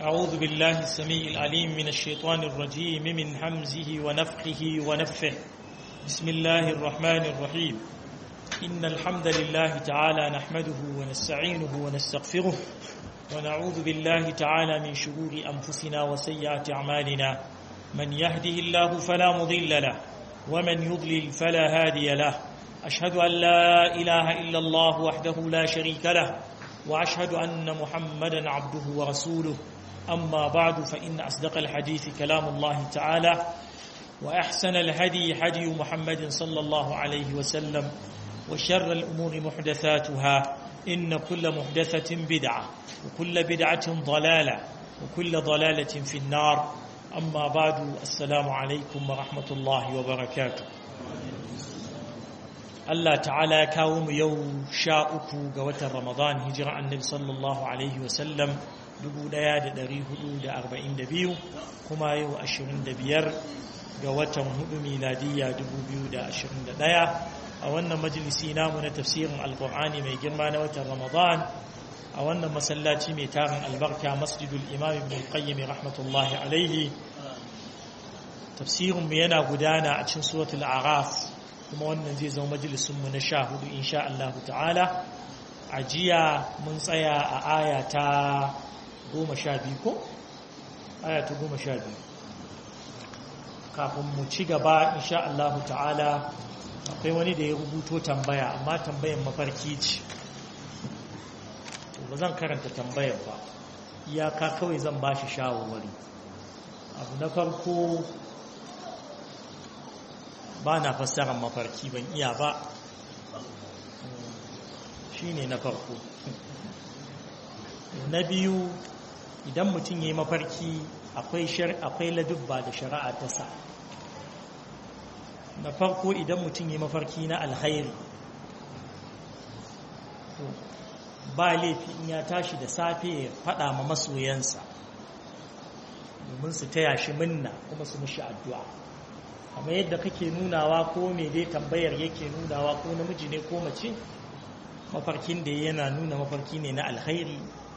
أعوذ بالله السميع العليم من الشيطان الرجيم من حمزه ونفخه ونفه بسم الله الرحمن الرحيم إن الحمد لله تعالى نحمده ونستعينه ونستغفره ونعوذ بالله تعالى من شرور أنفسنا وسيئات أعمالنا من يهده الله فلا مضل له ومن يضلل فلا هادي له أشهد أن لا إله إلا الله وحده لا شريك له وأشهد أن محمدا عبده ورسوله أما بعد فإن أصدق الحديث كلام الله تعالى وأحسن الهدي هدي محمد صلى الله عليه وسلم وشر الأمور محدثاتها إن كل محدثة بدعة وكل بدعة ضلالة وكل ضلالة في النار أما بعد السلام عليكم ورحمة الله وبركاته Allah ta'ala ya kawo mu yau sha uku ga watan Ramadan hijira annabi sallallahu Alaihi wasallam 1442 kuma yau 25 ga watan hudu miladiyya 2021 a wannan majalisi namu na tafsirin alkur'ani mai girma na watan Ramadan a wannan masallaci mai tarin albarka masjidul imam ibn qayyim rahmatullahi alaihi tafsirinmu yana gudana a cikin suratul araf kuma wannan zai zama majalisunmu na sha hudu insha Allah ta'ala a jiya mun tsaya a aya ta goma sha biyu ko? aya ta goma sha biyu kafin mu ci gaba insha Allah ta'ala akwai wani da ya rubuto tambaya amma tambayan mafarki ce ba zan karanta tambayar ba iyaka kawai zan ba shi shawarwari abu na farko ba na fassarar mafarki ban iya ba shi ne na farko na biyu idan mutum ya yi mafarki akwai ladubba da shari'a ta sa na farko idan mutum ya yi mafarki na alhairi ba laifi in ya tashi da safe ya faɗa ma masoyansa domin su taya shi minna kuma su mushi addu'a kamar yadda kake nunawa ko me dai tambayar yake nunawa ko namiji ne ko mace mafarkin da yana nuna mafarki ne na alkhairi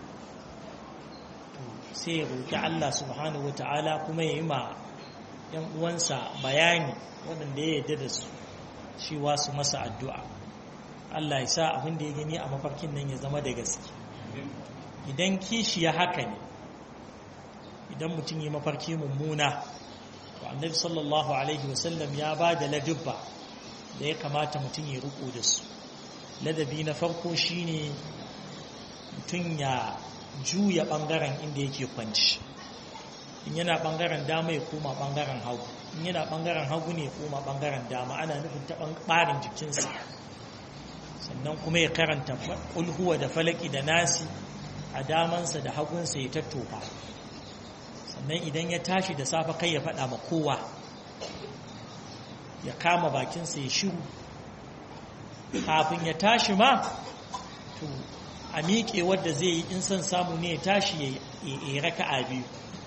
sai ya roƙi Allah subhanahu wata'ala kuma ya yi ma ‘yan uwansa bayani waɗanda ya yarda da su cewa su masa addu'a Allah ya sa abin da ya gani a mafarkin nan ya zama da gaske idan kishi ya haka ne idan mutum yi mafarki mummuna to annabi sallallahu alaihi wasallam ya ba da ladubba da ya kamata mutum ya riko da su ladabi na farko shine mutum ya juya bangaren inda yake kwanci in yana bangaren dama ya koma bangaren hagu in yana bangaren hagu ne ya koma bangaren dama ana nufin ta barin jikinsa sannan kuma ya karanta kulhuwa da falaki da nasi a damansa da hagunsa ya tattofa sannan idan ya tashi da safe kai ya faɗa ma kowa ya kama bakinsa ya shiru kafin ya tashi ma to a miƙe wadda zai yi in son samu ne ya tashi ya yi raka'a biyu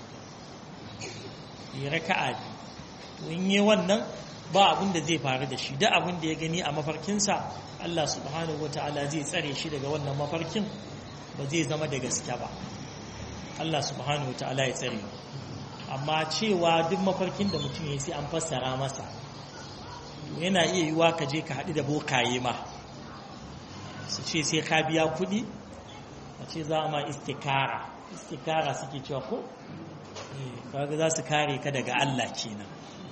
ya raka'a biyu to in yi wannan ba abin da zai faru da shi da abin da ya gani a mafarkinsa Allah subhanahu wata'ala zai tsare shi daga wannan mafarkin ba zai zama da gaske ba Allah subhanahu wata'ala ya tsare amma cewa duk mafarkin da mutum ya sai an fassara masa yana iya yiwa ka je ka haɗu da bokaye ma su ce sai ka biya kuɗi a ce za a ma istikara istikara suke cewa ko kaga za su kare ka daga Allah kenan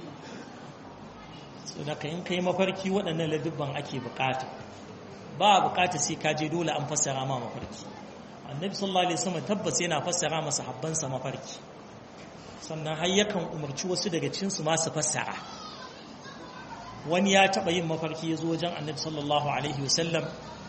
so da ka in kai mafarki waɗannan ladubban ake bukata ba bukata sai ka je dole an fassara ma mafarki annabi sallallahu alaihi wasallam tabbas yana fassara masa habbansa mafarki sannan har yakan umarci wasu daga cikin su ma su fassara wani ya taba yin mafarki ya zo wajen annabi sallallahu alaihi wasallam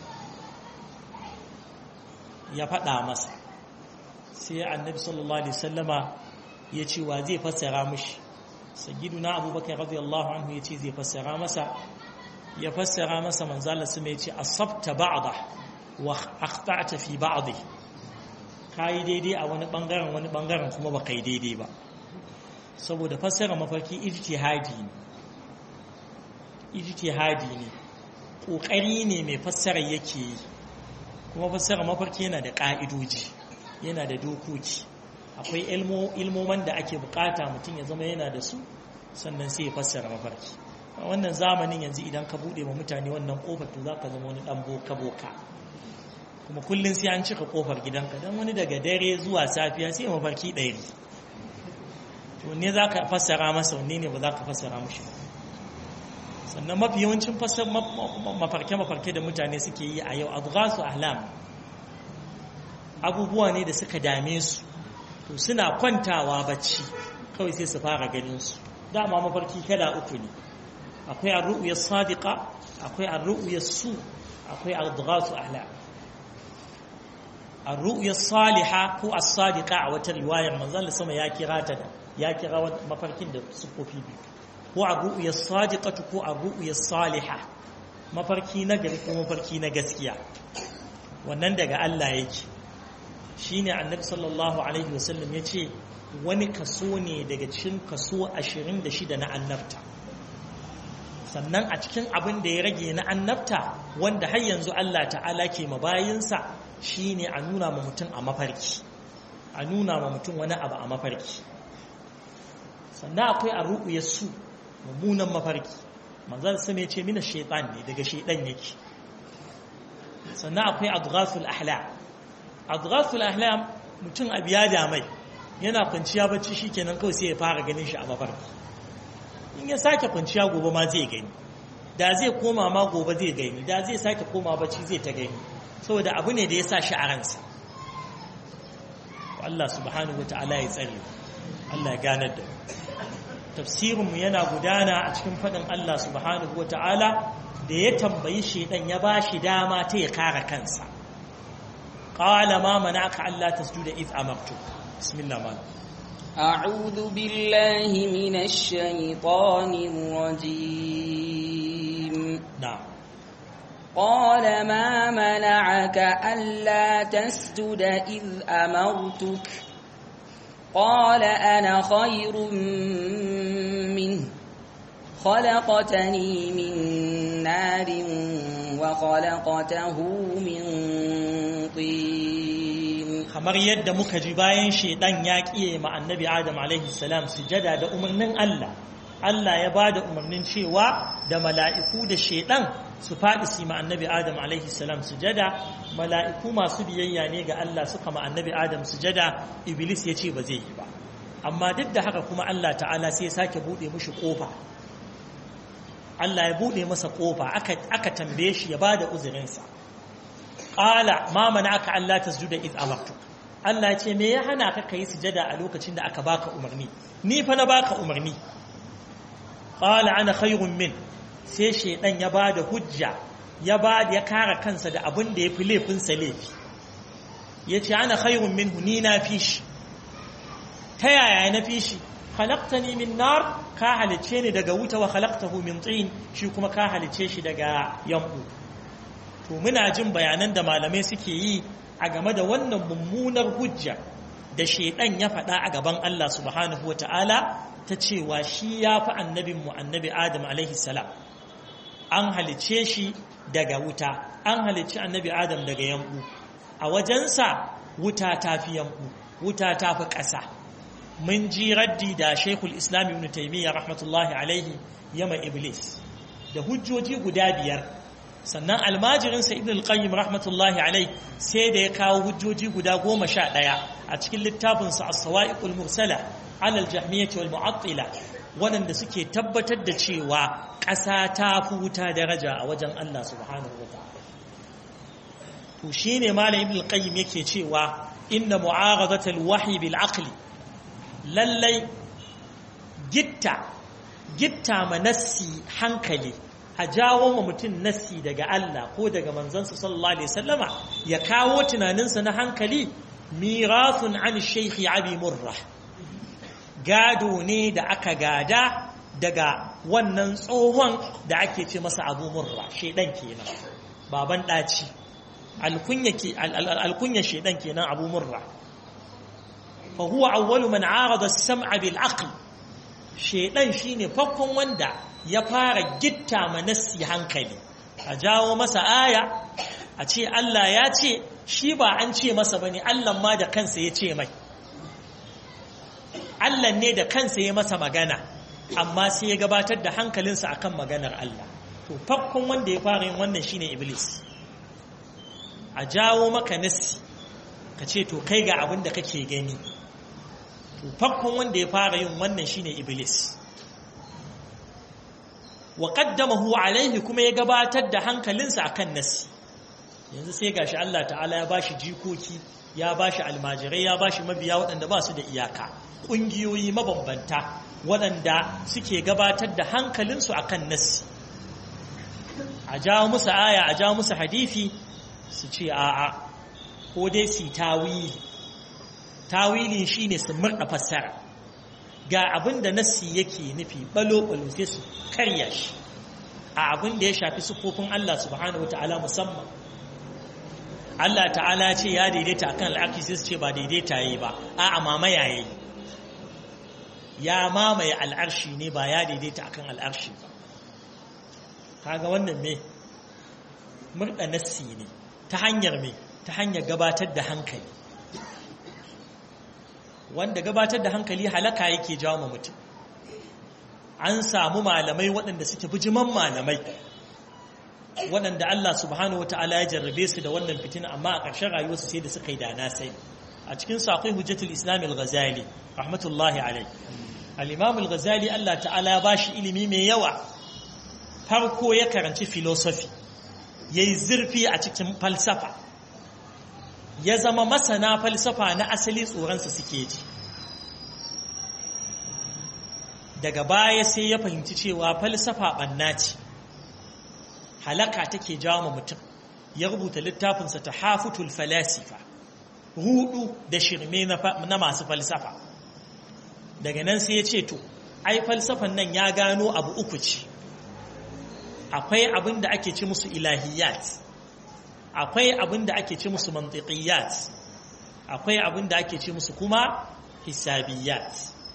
ya faɗa masa sai annabi sallallahu alaihi wasallama ya ce wa zai fassara mishi sayyiduna abubakar radiyallahu anhu ya ce zai fassara masa ya fassara masa manzala su mai ce asabta ba'da wa akhta'ta fi ba'dhi kai daidai a wani bangaren wani bangaren kuma ba kai daidai ba saboda fassara mafarki ijtihadi ne ijtihadi ne kokari ne mai fassara yake yi kuma fassara mafarki yana da ka'idoji yana da dokoki akwai ilmoman da ake bukata mutum ya zama yana da su sannan sai ya fassara mafarki a wannan zamanin yanzu idan ka bude wa mutane wannan kofar to za ka zama wani dan boka boka kuma kullum sai an cika kofar gidanka don wani daga dare zuwa safiya sai mafarki ɗaya ne to ne za ka fassara masa wanne ne ba za ka fassara mashi ba sannan mafi yawancin mafarke-mafarke da mutane suke yi a yau abu su ahlam abubuwa ne da suka dame su to suna kwantawa bacci kawai sai su fara ganin su dama mafarki kada uku ne akwai arru'uyar sadiqa akwai arru'uyar su akwai adghasu ahlam arru'uyar saliha ko as-sadiqa a wata riwayar manzon sama ya kira ta da ya kira mafarkin da sufofi biyu ko arru'uyar sadiqatu ko arru'uyar saliha mafarki na gari ko mafarki na gaskiya wannan daga Allah yake shine annabi sallallahu alaihi wasallam yace wani kaso ne daga cikin kaso 26 na annabta sannan a cikin abin da ya rage na annabta wanda har yanzu Allah ta'ala ke mabayinsa shine a nuna ma mutum a mafarki a nuna ma mutum wani abu a mafarki sannan akwai a ru'uyar su mummunan mafarki manzan su ne ce mina shaitan ne daga shaitan yake sannan akwai adghasul ahlam adghasul ahlam mutum abu ya damai yana kwanciya bacci shikenan kawai sai ya fara ganin shi a mafarki in ya sake kwanciya gobe ma zai gani da zai koma ma gobe zai gani da zai sake koma bacci zai ta gani saboda abu ne da ya sa shi a ransa Allah subhanahu ta'ala ya tsare Allah ya ganar da tafsirinmu yana gudana a cikin faɗin Allah subhanahu ta'ala da ya tambayi shaidan ya ba shi dama ta ya kare kansa qala ma mana'aka alla tasjuda id amartu bismillah ma أعوذ بالله من الشيطان الرجيم na'am قال ما منعك ألا تسجد إذ أمرتك قال أنا خير منه خلقتني من نار وخلقته من طين kamar yadda muka ji bayan shedan ya kiye ma annabi adam alaihi salam sujada da umarnin Allah Allah ya ba da umarnin cewa da mala'iku da shedan su faɗi su ma annabi adam alaihi salam sujada mala'iku masu biyayya ne ga Allah suka ma annabi adam sujada iblis ya ce ba zai yi ba amma duk da haka kuma Allah ta'ala sai ya sake buɗe mushi ƙofa Allah ya buɗe masa ƙofa aka tambaye shi ya ba da uzurinsa ƙala ma mana aka Allah ta sujuda iz amartu Allah ce me ya hana ka kai sujada a lokacin da aka baka umarni ni fa na baka umarni ƙala ana khairun min sai shedan ya ba da hujja ya ba ya kara kansa da abin da ya fi laifinsa laifi ya ce ana khairun minhu ni na fi shi ta yaya na fi shi khalaqtani min nar ka halice ni daga wuta wa khalaqtahu min tin shi kuma ka halice shi daga yambu to muna jin bayanan da malamai suke yi a game da wannan mummunar hujja da shedan ya faɗa a gaban Allah subhanahu wataala ta cewa shi ya fi annabin mu annabi Adam alaihi salam an halice shi daga wuta an halice annabi Adam daga yambu a wajensa wuta ta fi yambu wuta ta fi ƙasa mun ji raddi da Sheikhul Islam Ibn Taymiyyah rahmatullahi alaihi yama Iblis da hujjoji guda biyar sannan almajirinsa Ibn al-Qayyim rahmatullahi alaihi sai da ya kawo hujjoji guda goma sha ɗaya a cikin littafinsa As-Sawa'iqul Mursala ala al-Jahmiyyah wal Mu'attila waɗanda suke tabbatar da cewa ƙasa ta fi wuta daraja a wajen Allah subhanahu wa ta'ala to shine malam Ibn al-Qayyim yake cewa inna mu'aradatal wahyi bil aqli lallai gitta gitta ma nassi hankali a jawo ma mutum nassi daga Allah ko daga manzansa sallallahu alaihi wasallama ya kawo tunaninsa na hankali mirathun an shaykhi abi murra gado ne da aka gada daga wannan tsohon da ake ce masa abu murra shedan kenan baban daci alkunya ke alkunya shedan kenan abu murra فهو أول من عارض السمع بالعقل شيطان شيني فكون وندا يفار جتا منسي هنكلي أجاو مسا آية أتي الله ياتي شيبا أنشي مسا بني الله ما دا كنس يتي مي Allah ne da kansa ya masa magana amma sai ya gabatar da hankalinsa akan maganar Allah to farkon wanda ya fara yin wannan shine iblis a jawo maka nassi ka ce to kai ga abin da kake gani to farkon wanda ya fara yin wannan shine iblis wa qaddamahu alaihi kuma ya gabatar da hankalinsa akan nassi yanzu sai gashi Allah ta'ala ya bashi jikoki ya bashi almajirai ya bashi mabiya waɗanda ba su da iyaka ƙungiyoyi mabambanta waɗanda suke gabatar da hankalinsu akan nassi a jawo musu aya a jawo musu hadithi su ce a'a ko dai su tawili tawilin shine su murda fassara ga abin da nassi yake nufi balo-balo sai su karya shi a abin da ya shafi sufofin Allah subhanahu wata'ala musamman Allah ta'ala ce ya daidaita akan al'arki sai su ce ba daidaita yi ba a mamaya yayi ya mamaye al'arshi ne ba ya daidaita akan al'arshi ba kaga wannan me murda nassi ne ta hanyar me ta hanyar gabatar da hankali wanda gabatar da hankali halaka yake jawo mutum an samu malamai waɗanda suke bijiman malamai waɗanda Allah subhanahu wata'ala ya jarrabe su da wannan fitina amma a ƙarshen rayuwarsu sai da suka yi dana sai a cikin saƙon hujjatul islam al-ghazali rahmatullahi alai al-imam al-ghazali Allah ta'ala ya bashi ilimi mai yawa farko ya karanci philosophy yayi zurfi a cikin falsafa ya zama masana falsafa na asali tsoronsa suke ji daga baya sai ya fahimci cewa falsafa ɓanna ce halaka take jawo mutum ya rubuta littafinsa ta hafutul falasifa rudu da shirme na masu falsafa daga nan sai ya ce to ai falsafan nan ya gano abu uku ce akwai abin da ake ce musu ilahiyat akwai abin da ake ce musu mantiqiyat akwai abin da ake ce musu kuma hisabiyat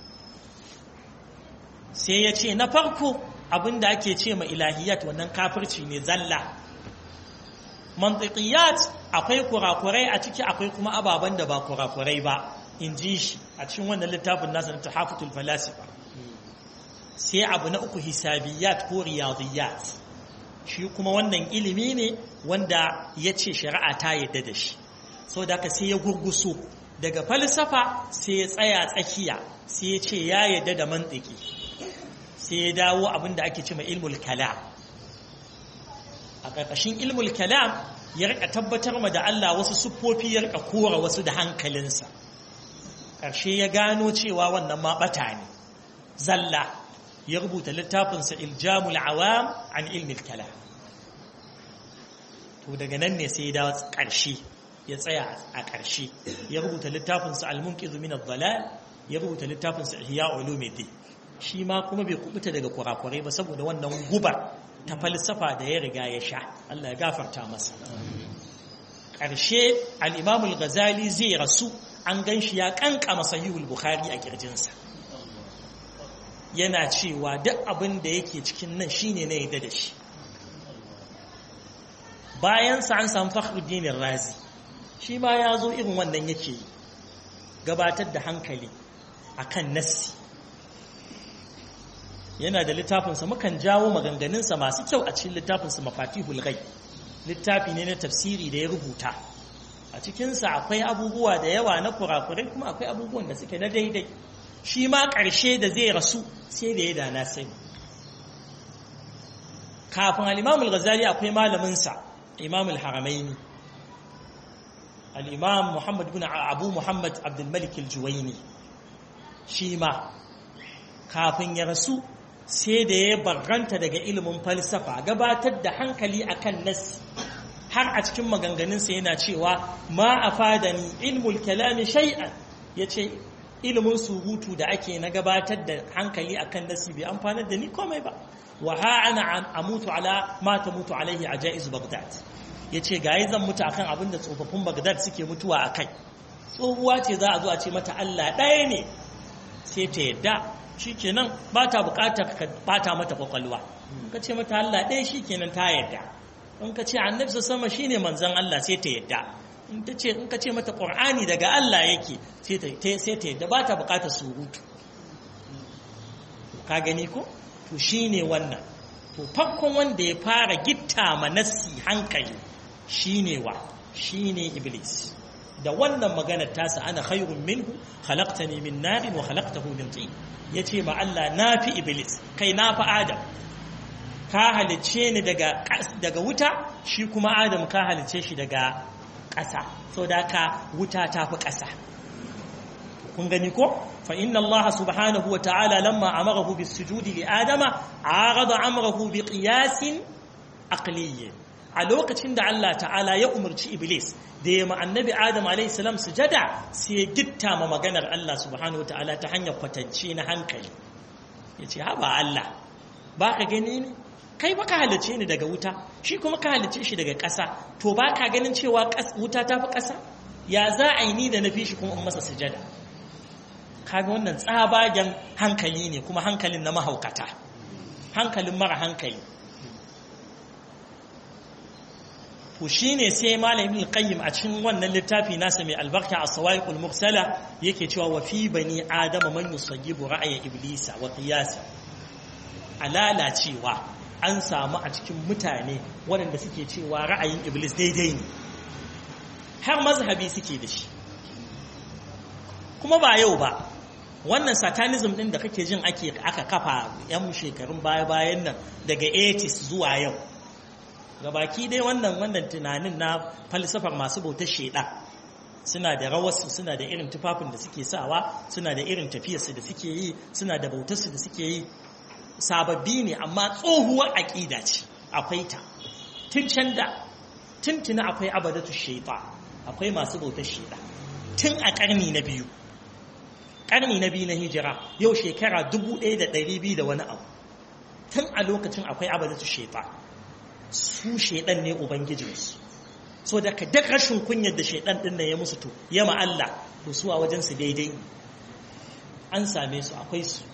sai ya ce na farko abin da ake ce ma ilahiyat wannan kafirci ne zalla mantiqiyat akwai kurakurai a ciki akwai kuma ababen da ba kurakurai ba in ji shi a cikin wannan littafin nasa na tahafutul falasifa sai abu na uku hisabiyat ko riyadiyat shi kuma wannan ilimi ne wanda ya ce shari'a ta yadda da shi sau da sai ya gurguso daga falsafa sai ya tsaya tsakiya sai ya ce ya yadda da mantiki sai ya dawo abin da ake ce mai ilmul kalam a ƙarƙashin ilmul kalam ya rika tabbatar ma da Allah wasu siffofi ya rika kora wasu da hankalinsa ƙarshe ya gano cewa wannan ma ɓata ne zalla ya rubuta littafinsa iljamul awam an ilmil kalam to daga nan ne sai ya dawo ƙarshe ya tsaya a ƙarshe ya rubuta littafinsa al-munqidh min ad-dalal ya rubuta littafinsa ihya ulumuddin shi ma kuma bai kubuta daga kurakurai ba saboda wannan gubar ta falsafa da ya riga ya sha Allah ya gafarta masa ƙarshe al-imam al-ghazali zai rasu an ganshi ya kankama sahihul bukhari a kirjinsa yana cewa duk abin da yake cikin nan shine na yadda da shi bayansa an samu fakhruddin razi shi ma ya zo irin wannan yake yi gabatar da hankali akan nassi yana da littafinsa mukan jawo maganganunsa masu kyau a cikin littafinsa mafatihul ghaib littafi ne na tafsiri da ya rubuta a cikinsa akwai abubuwa da yawa na kurakurai kuma akwai abubuwan da suke na daidai shi ma ƙarshe da zai rasu sai da ya dana sai kafin al'imamul ghazali akwai malaminsa imamul haramaini al'imam muhammad bin abu muhammad abdulmalik al-juwaini shi ma kafin ya rasu sai da ya barranta daga ilimin falsafa gabatar da hankali akan nasi har a cikin maganganunsa yana cewa ma a fadani ilmul kalami shay'an ya ce ilimin surutu da ake na gabatar da hankali akan nasi bai amfanar da ni komai ba wa ha ana amutu ala ma ta mutu alaihi a jaiz bagdad ya ce gayi zan mutu akan abin da tsofaffin bagdad suke mutuwa a kai tsohuwa ce za a zo a ce mata allah ɗaya ne sai ta yadda shi kenan ba ta bukatar ka bata mata kwakwalwa ka ce mata Allah ɗaya shi kenan ta yadda in ka ce annabi sama shi ne manzan Allah sai ta yadda in ka ce mata ƙur'ani daga Allah yake sai ta yadda ba ta bukatar surutu ka gani ko to shine wannan to farkon wanda ya fara gitta manassi hankali shine wa shine iblis da wannan maganar tasa ana khairun minhu khalaqtani min narin wa khalaqtahu min tin yace ma Allah nafi iblis kai nafi adam ka halice ni daga daga wuta shi kuma adam ka halice shi daga ƙasa saboda ka wuta ta fi ƙasa kun gani ko fa inna Allah subhanahu wa ta'ala lamma amarahu bis sujudi li adama arada amrahu bi qiyasin aqliyyin a lokacin da Allah ta'ala ya umarci iblis da ya ma annabi adam alayhi salam sujada sai ya gitta ma maganar Allah subhanahu wa ta'ala ta hanyar kwatance na hankali yace haba Allah ba ka gani ne kai ba ka halice ni daga wuta shi kuma ka halice shi daga ƙasa to ba ka ganin cewa wuta ta fi ƙasa ya za a yi ni da na fi shi kuma in masa sujada kaga wannan tsabagen hankali ne kuma hankalin na mahaukata hankalin mara hankali to shine sai malamin qayyim a cikin wannan littafi nasa mai albarka a sawaiqul mursala yake cewa wa fi bani adama man yusagibu ra'aya iblisa wa qiyasa alala cewa an samu a cikin mutane waɗanda suke cewa ra'ayin iblis daidai ne har mazhabi suke da shi kuma ba yau ba wannan satanism ɗin da kake jin ake aka kafa 'yan shekarun baya-bayan nan daga 80s zuwa yau gabaki dai wannan wannan tunanin na falsafar masu bautar sheda suna da rawarsu suna da irin tufafin da suke sawa suna da irin tafiyarsu da suke yi suna da bautarsu da suke yi sababbi ne amma tsohuwar aƙida ce akwai ta tun can da tun tuna akwai abadatu shaita akwai masu bautar sheda tun a ƙarni na biyu ƙarni na biyu na hijira yau shekara dubu ɗaya da ɗari biyu da wani abu tun a lokacin akwai abadatu shaita su shaidan ne ubangijinsu so da ka duk rashin kunyar da shaidan ɗin da ya musu to ya Allah to su a wajensu daidai an same su akwai su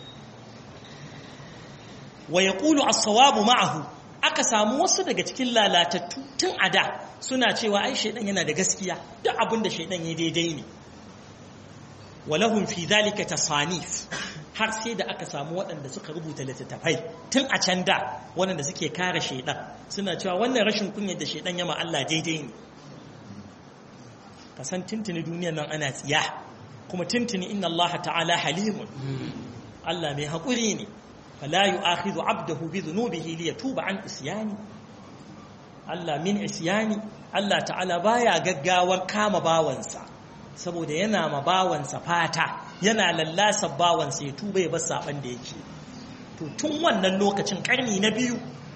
wa ya ƙulu as-sawabu ma'ahu aka samu wasu daga cikin lalatattu tun a da suna cewa ai shaidan yana da gaskiya duk abin da shaidan ya daidai ne walahum fi dhalika tasanif har sai da aka samu waɗanda suka rubuta littattafai tun a can da waɗanda suke kare shaidan suna cewa wannan rashin kunyar da shaidan yama Allah daidai ne kasan tuntuni duniyar nan ana tsiya kuma tuntuni inna Allah ta'ala halimun Allah mai haƙuri ne fala yu'akhidhu 'abdahu bi dhunubihi li yatuba an isyani Allah min isyani Allah ta'ala baya gaggawar kama bawansa saboda yana ma bawansa fata yana lallasa bawansa ya tuba ya bar saban da yake to tun wannan lokacin karni na biyu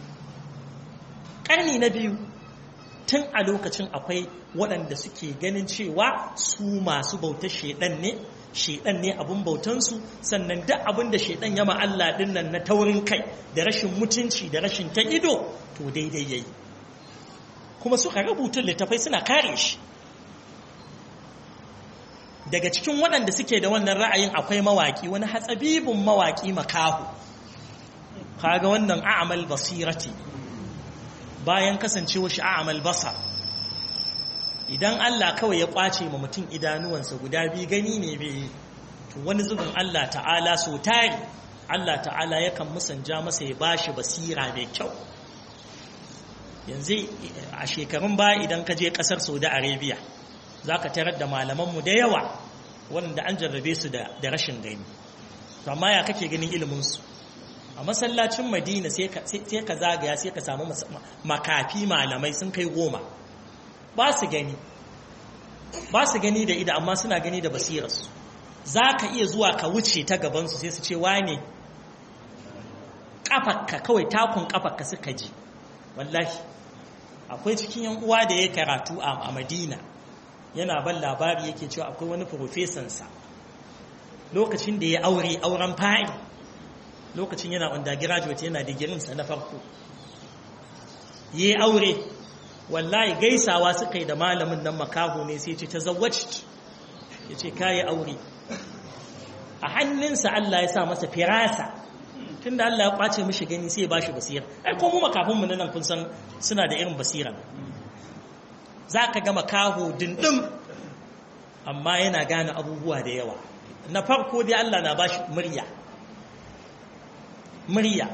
karni na biyu tun a lokacin akwai waɗanda suke ganin cewa su masu bautar shedan ne shedan ne abun bautansu sannan duk abin da shedan ya ma Allah din nan na taurin kai da rashin mutunci da rashin ta ido to daidai yayi kuma suka rubuta littafai suna kare shi daga cikin waɗanda suke da wannan ra'ayin akwai mawaƙi wani hatsabibin mawaƙi makahu kaga wannan a'amal basirati bayan kasancewa shi a'amal basar idan Allah kawai ya kwace ma mutum idanuwansa guda biyu gani ne bai to wani zubin Allah ta'ala so tari Allah ta'ala yakan musanja masa ya bashi basira mai kyau yanzu a shekarun baya idan ka je kasar Saudi Arabia za ka tarar da malamanmu da yawa wanda an jarrabe su da rashin gani to amma ya kake ganin iliminsu a masallacin madina sai ka zagaya sai ka samu makafi malamai sun kai goma ba su gani ba su gani da ida amma suna gani da basirarsu za ka iya zuwa ka wuce ta gabansu sai su ce wane ƙafarka kawai takun ƙafarka suka ji wallahi akwai cikin yan uwa da ya karatu a madina yana ban labari yake cewa akwai wani profesansa lokacin da ya aure auren fa'i lokacin yana undergraduate yana digirinsa na farko ya aure wallahi gaisawa suka yi da malamin nan makaho ne sai ce ta zawaci ya ce kayi aure a hannunsa Allah ya sa masa firasa tun da Allah ya kwace mishi gani sai ya ba shi basira ai ko mu makafinmu nan kun san suna da irin basira za ka gama kaho dindin amma yana gane abubuwa da yawa na farko dai Allah na ba shi murya murya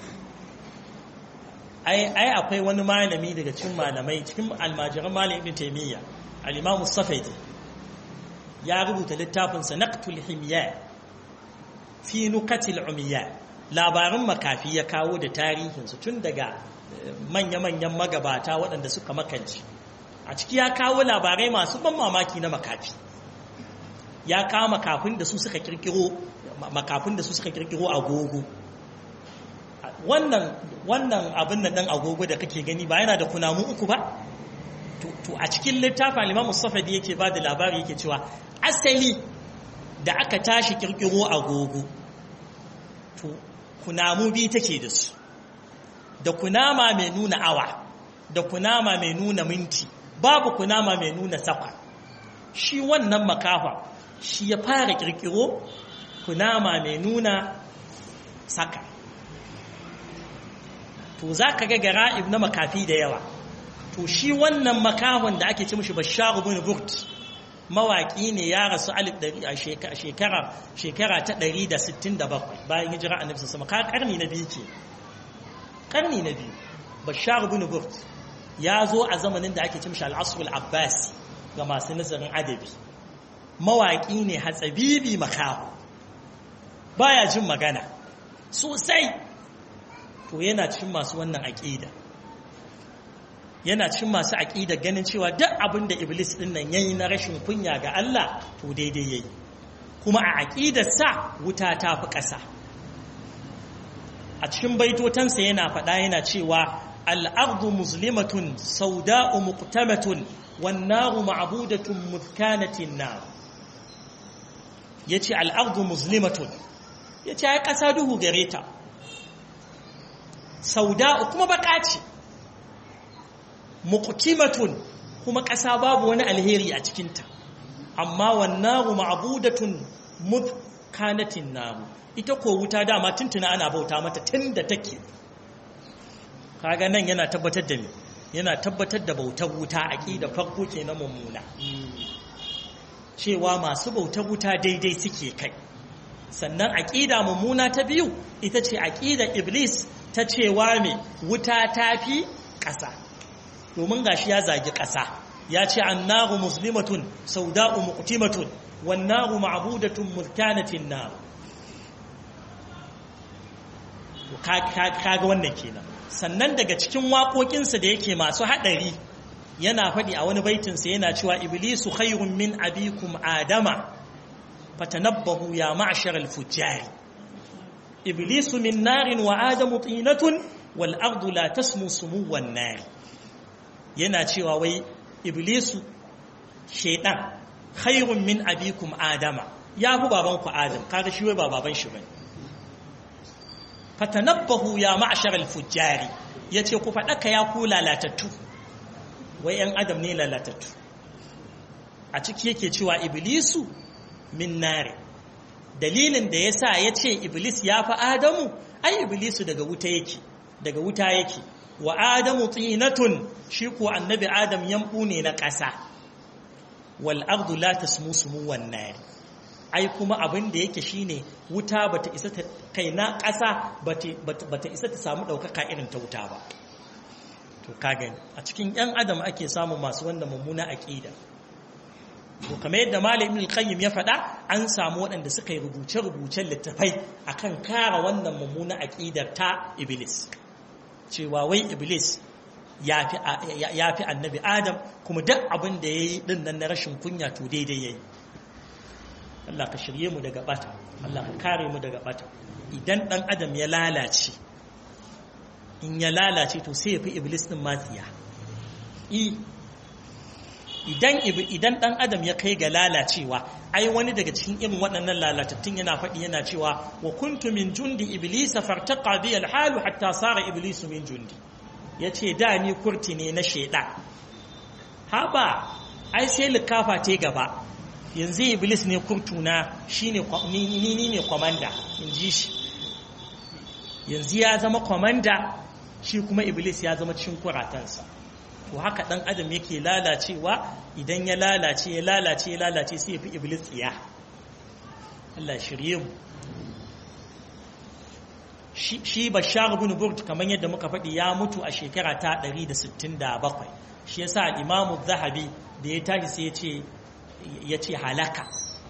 ai ai akwai wani malami daga cikin malamai cikin almajiran malam ibn taymiya al-imam as-safaidi ya rubuta littafin sa naqtul himya fi nukatil umiya labarin makafi ya kawo da tarihin su tun daga manya-manyan magabata waɗanda suka makanci a ciki ya kawo labarai masu ban mamaki na makafi ya kawo makafin da su suka kirkiro makafin da su suka kirkiro agogo wannan wannan abin da dan agogo da kake gani ba yana da kunamu uku ba to a cikin littafin Imam Mustafa da yake ba da labari yake cewa asali da aka tashi kirkiro agogo to kunamu bi take da su da kunama mai nuna awa da kunama mai nuna minti babu kunama mai nuna sakwa shi wannan makafa shi ya fara kirkiro kunama mai nuna saka to za ka ga gara'ib na makafi da yawa to shi wannan makahon da ake ci mishi bashar bin burt mawaƙi ne ya rasu alif a shekara shekara ta 167 bayan hijira a nufisa sama ka karni na biyu ke karni na biyu bashar bin burt ya zo a zamanin da ake ci mishi al'asrul abbasi ga masu nazarin adabi mawaƙi ne hatsabibi makaho baya jin magana sosai to yana cikin masu wannan aƙida yana cikin masu aƙida ganin cewa duk abin da iblis ɗin nan yayi na rashin kunya ga Allah to daidai yayi kuma a aƙidarsa wuta ta fi ƙasa a cikin baitotansa yana faɗa yana cewa al'ardu muslimatun sauda'u muqtamatun wan naru ma'budatun muzkanatin nar yace al'ardu muslimatun yace ai ƙasa duhu gare ta sauda'u kuma baka ce muqtimatun kuma ƙasa babu wani alheri a cikinta amma wannaru ma'budatun mudkanatin naru ita ko wuta dama tuntuna ana bauta mata tunda take kaga nan yana tabbatar da me yana tabbatar da bautar wuta aqida farko kenan mummuna cewa masu bautar wuta daidai suke kai sannan aqida mummuna ta biyu ita ce aqida iblis ta cewa me wuta tafi ƙasa domin gashi ya zagi ƙasa ya ce annaru muslimatun sauda'u muqtimatun wan naru ma'budatun mulkanatin nar kaga wannan kenan sannan daga cikin waƙoƙinsa da yake masu haɗari yana faɗi a wani baitinsa yana cewa iblisu khairun min abikum adama fatanabbahu ya ma'shar al-fujjari iblisu min narin wa adamu tinatun wal ardu la tasmu sumuwan nar yana cewa wai iblisu shaidan khairun min abikum adama ya fi babanku adam kaga shi wai ba baban shi bane fatanabbahu ya ma'shar al-fujjari yace ku fadaka ya ku lalatattu wai yan adam ne lalatattu a ciki yake cewa iblisu min nare dalilin da yasa yace iblis ya fi adamu ai iblisu daga wuta yake daga wuta yake wa adamu tinatun shi ko annabi adam yambu ne na ƙasa wal ardu la tasmu sumuwan nari ai kuma abin da yake shine wuta bata isa ta kai na ƙasa bata isa ta samu ɗaukaka irin ta wuta ba to ka gani a cikin yan adam ake samun masu wanda mummuna aqida to kamar yadda malam ibn qayyim ya faɗa an samu waɗanda suka yi rubuce-rubucen littafai akan kara wannan mummuna aqidar ta iblis cewa wai iblis ya fi annabi adam kuma duk abin da ya yi ɗin nan na rashin kunya to daidai ya yi Allah ka shirye mu daga bata Allah ka kare mu daga bata idan ɗan adam ya lalace in ya lalace to sai ya fi iblis ɗin matsiya idan ɗan adam ya kai ga lalacewa ai wani daga cikin irin waɗannan lalatattun yana faɗi yana cewa wa kuntu min jundi iblisa fartaqa bi alhalu hatta sara iblisu min jundi yace da ni kurti ne na sheda haba ai sai likafa te gaba yanzu iblis ne kurtuna shine ni ni ne komanda in ji shi yanzu ya zama komanda shi kuma iblis ya zama cikin kuratansa to haka dan adam yake lalacewa idan ya lalace ya lalace ya lalace sai ya fi iblis tsiya Allah shirye mu shi bashar ibn burd kamar yadda muka faɗi ya mutu a shekara ta 167 shi yasa al-imamu zahabi da ya tashi sai ya ce ya ce halaka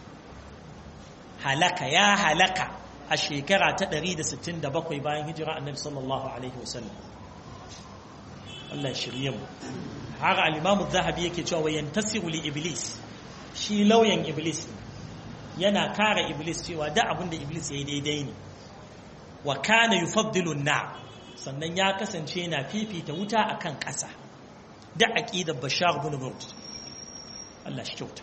halaka ya halaka a shekara ta 167 bayan hijira annabi sallallahu alaihi wasallam Allah shirye mu har al-imamu zahabi yake cewa wa yantasiru li iblis shi lauyan iblis yana kare iblis cewa da abinda iblis yayi daidai ne wa kana yufaddilu na sannan ya kasance yana fifita wuta akan ƙasa da aqidar bashar ibn burd Allah shi kyauta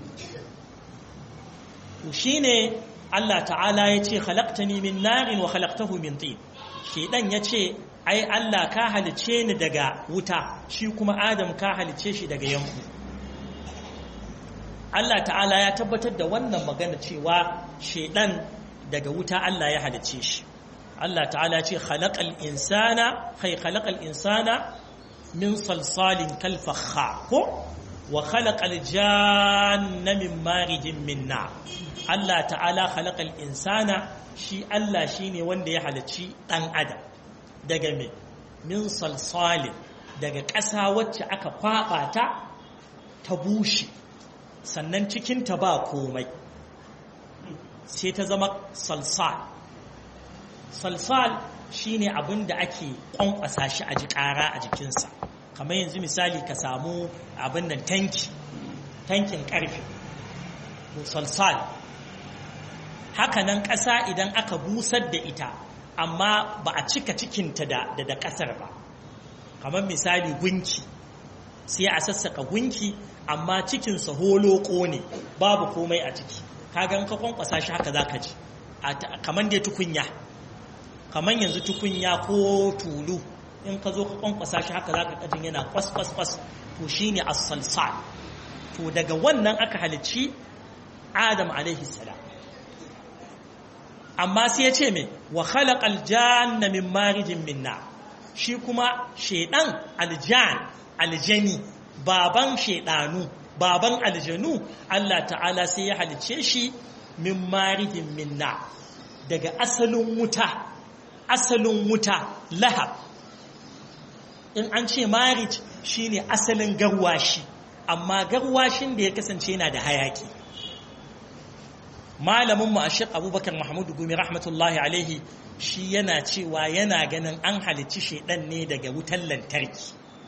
to shine Allah ta'ala yace khalaqtani min narin wa khalaqtahu min tin shedan yace ai Allah ka halice ni daga wuta shi kuma Adam ka halice shi daga yanku Allah ta'ala ya tabbatar da wannan magana cewa shedan daga wuta Allah ya halice shi Allah ta'ala ce khalaqal insana kai khalaqal insana min salsalin kal fakha ko wa khalaqal janna min marijin min nar Allah ta'ala khalaqal insana shi Allah shine wanda ya halicci dan adam daga me min salsalin daga ƙasa wacce aka kwaba ta ta bushe sannan cikin ta ba komai sai ta zama salsal salsal shine abin da ake kwankwasa shi a ji ƙara a jikinsa kamar yanzu misali ka samu abin nan tanki tankin ƙarfe salsal hakanan ƙasa idan aka busar da ita amma ba a cika cikinta da da ƙasar ba kamar misali gunki sai a sassaka gunki amma cikinsa holoko ne babu komai a ciki kagan ka kwankwasa shi haka za ka ji kamar dai tukunya kamar yanzu tukunya ko tulu in ka zo ka kwankwasa shi haka za ka kajin yana kwas kwas kwas to shi ne as-salsal to daga wannan aka halicci adam alaihi salam amma sai ya ce mai wa khalaqal janna min marijin minna shi kuma shedan aljan aljani baban shedanu baban aljanu Allah ta'ala sai ya halicce shi min marijin minna daga asalin wuta asalin wuta lahab in an ce marij shine asalin garwashi amma garwashin da ya kasance yana da hayaki malamin mu ashir abubakar mahmud gumi rahmatullahi alaihi shi yana cewa yana ganin an halicci shaidan ne daga wutan lantarki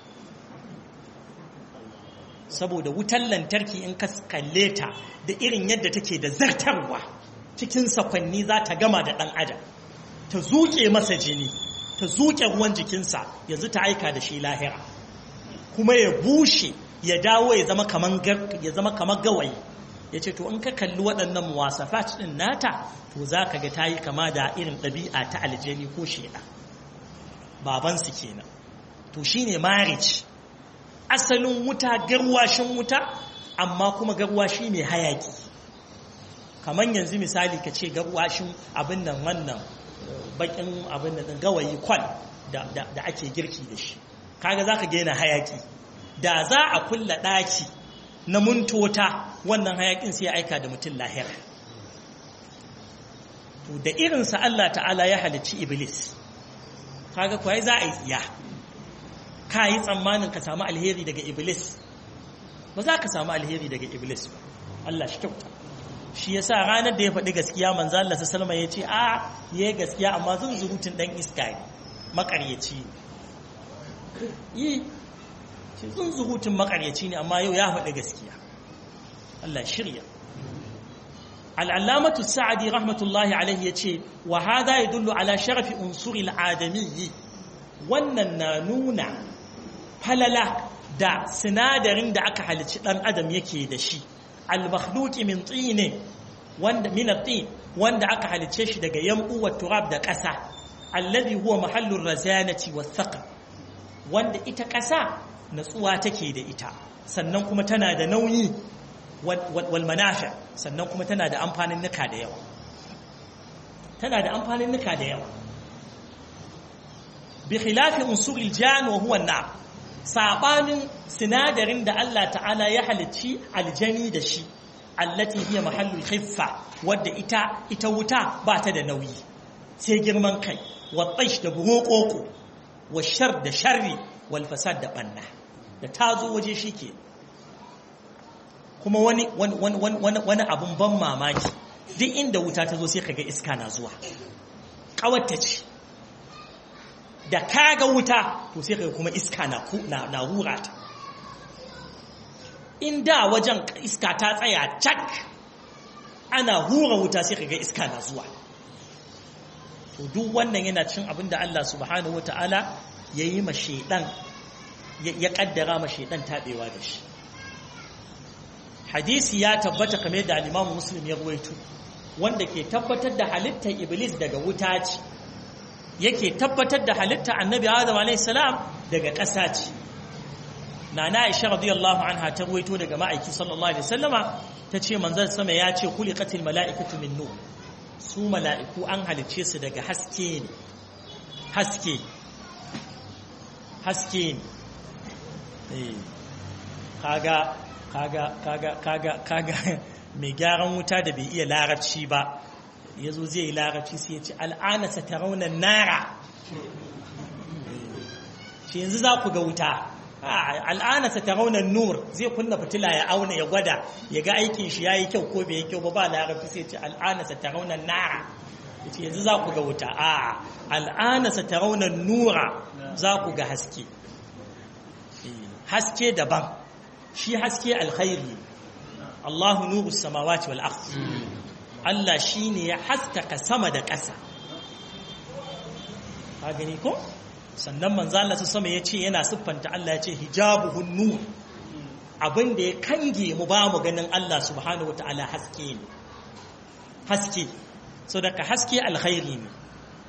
saboda wutan lantarki in ka kalle ta da irin yadda take da zartarwa cikin sakwanni za ta gama da ɗan adam ta zuke masa jini ta zuke ruwan jikinsa yanzu ta aika da shi lahira kuma ya bushe ya dawo ya zama kamar gawayi ya ce to in ka kalli waɗannan muwasafat ɗin nata to za ka ga ta yi kama da irin ɗabi'a ta aljani ko sheda babansu kenan to shi ne marriage asalin wuta garwashin wuta amma kuma garwashi mai hayaki kamar yanzu misali ka ce garwashin abin nan wannan bakin abin nan gawayi kwal da ake girki da shi kaga za ka gaina hayaki da za a kulla ɗaki na muntota wannan hayakin sai ya aika da mutum lahira to da irinsa Allah ta'ala ya halicci iblis kaga kuwa za a yi tsiya ka yi tsammanin ka samu alheri daga iblis ba za ka samu alheri daga iblis ba Allah shi kyauta shi yasa ranar da ya faɗi gaskiya manzo Allah sallama ya ce a yayi gaskiya amma zan zurutun dan iska ne makaryaci yi shi zan zurutun makaryaci ne amma yau ya faɗi gaskiya Allah shirya al'allamatu sa'adi rahmatullahi alaihi ya ce wa hada ya dullu ala sharafi unsuri al'adamiyyi wannan na nuna falala da sinadarin da aka halici ɗan adam yake da shi al-makhluqi min tsine wanda min at-tin wanda aka halice shi daga yambu wa turab da ƙasa alladhi huwa mahallur razanati was-saqr wanda ita ƙasa natsuwa take da ita sannan kuma tana da nauyi wal manafi sannan kuma tana da amfanin nuka da yawa tana da amfanin nuka da yawa bi khilafi unsuril jan wa huwa an sabanin sinadarin da Allah ta'ala ya halicci aljani da shi allati hiya mahallul khiffa wadda ita ita wuta ba ta da nauyi sai girman kai wa taish da burokoko wa shar da sharri wal fasad da banna da ta zo waje shi ke kuma wani wani abun ban mamaki duk inda wuta ta zo sai kaga iska na zuwa kawarta ce da kaga wuta to sai kaga kuma iska na na hura ta inda wajen iska ta tsaya cak ana hura wuta sai kaga iska na zuwa to duk wannan yana cin abin da Allah subhanahu wataala yayi ma shedan ya kaddara ma shedan tabewa da shi hadisi ya tabbata kamar da al-Imam Muslim ya ruwaito wanda ke tabbatar da halittar Iblis daga wuta ce yake tabbatar da halittar Annabi Adam alayhi salam daga ƙasa ce Nana Aisha radiyallahu anha ta ruwaito daga ma'aiki sallallahu alaihi wasallama tace manzon sama ya ce khuliqatil mala'ikatu min nur su mala'iku an halicce su daga haske ne haske haske ne kaga kaga kaga kaga kaga mai gyaran wuta da bai iya larabci ba ya zo zai yi larabci sai ya ce al'ana sa ta raunar nara shi yanzu za ku ga wuta al'ana sa ta raunar nur zai kunna fitila ya auna ya gwada ya ga aikin shi ya yi kyau ko bai yi kyau ba ba larabci sai ya ce al'ana sa ta raunar nara ya ce yanzu za ku ga wuta a al'ana sa ta raunar nura za ku ga haske haske daban shi haske alkhairi Allahu nuru samawati wal ardh Allah shine ya haskaka sama da ƙasa ka gani ko sannan manzo Allah sama yace yana siffanta Allah yace hijabuhun nur abin da ya kange mu ba mu ganin Allah subhanahu wataala haske ne haske so daga haske alkhairi ne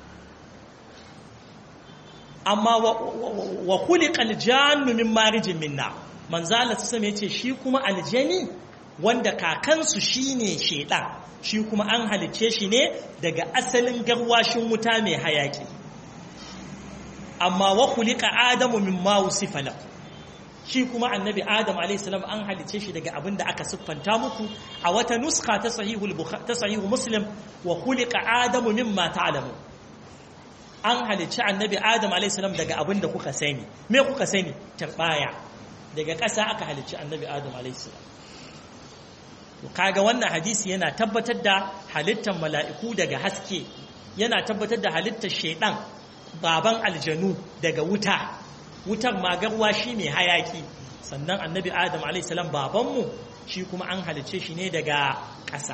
amma wa khuliqal jannu min marijin minna manzala ta same ce shi kuma aljani wanda kakansu shine shedan shi kuma an halice shi ne daga asalin garwashin wuta mai hayaki amma wa khuliqa adamu mimma wusifa lahu shi kuma annabi adam alayhi salam an halice shi daga abin da aka siffanta muku a wata nuska ta sahihul ta sahihu muslim wa khuliqa adamu mimma ta'lamu an halice annabi adam alayhi salam daga abin da kuka sani me kuka sani tarbaya daga ƙasa aka halicci annabi adam alaihissalam kaga wannan hadisi yana tabbatar da halittar mala'iku daga haske yana tabbatar da halittar shaidan baban aljanu daga wuta wutar magarwa shi mai hayaki sannan annabi adam alaihissalam babanmu shi kuma an halicce shi ne daga ƙasa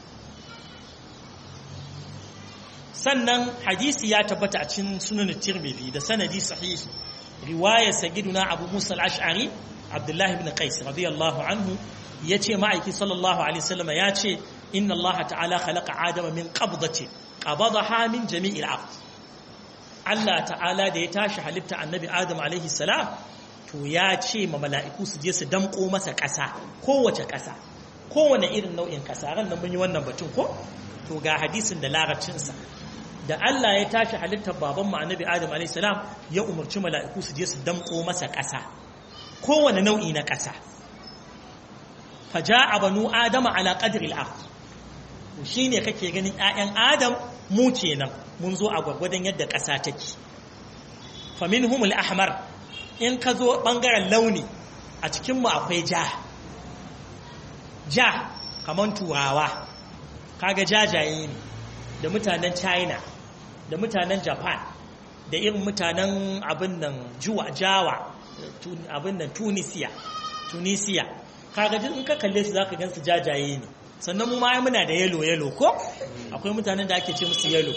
sannan hadisi ya tabbata a cikin sunan tirmidhi da sanadi sahihi riwayar sagiduna abu musa al'ash'ari abdullahi ibn qais radiyallahu anhu ya ce ma'aiki sallallahu alaihi wasallam ya ce inna Allah ta'ala khalaqa adama min qabdati qabadaha min jami'il ard Allah ta'ala da ya tashi halitta annabi adam alaihi salam to ya ce ma mala'iku su je su damko masa ƙasa kowace ƙasa kowane irin nau'in ƙasa ran nan mun yi wannan batun ko to ga hadisin da larabcinsa da Allah ya tashi halittar baban mu annabi Adam alayhi salam ya umarci mala'iku su je su damko masa ƙasa kowane nau'i na ƙasa faja'a banu adama ala qadri al-ard shine kake ganin ƴaƴan Adam mu kenan mun zo a gwagwadon yadda ƙasa take faminhum al-ahmar in ka zo bangaren launi a cikin mu akwai ja ja kaman turawa kaga jajaye ne da mutanen china da mutanen japan da irin mutanen abin nan juwa jawa abin nan tunisia tunisia kaga in ka kalle su zaka gansu jajaye ne sannan mu ma muna da yelo yelo ko akwai mutanen da ake ce musu yelo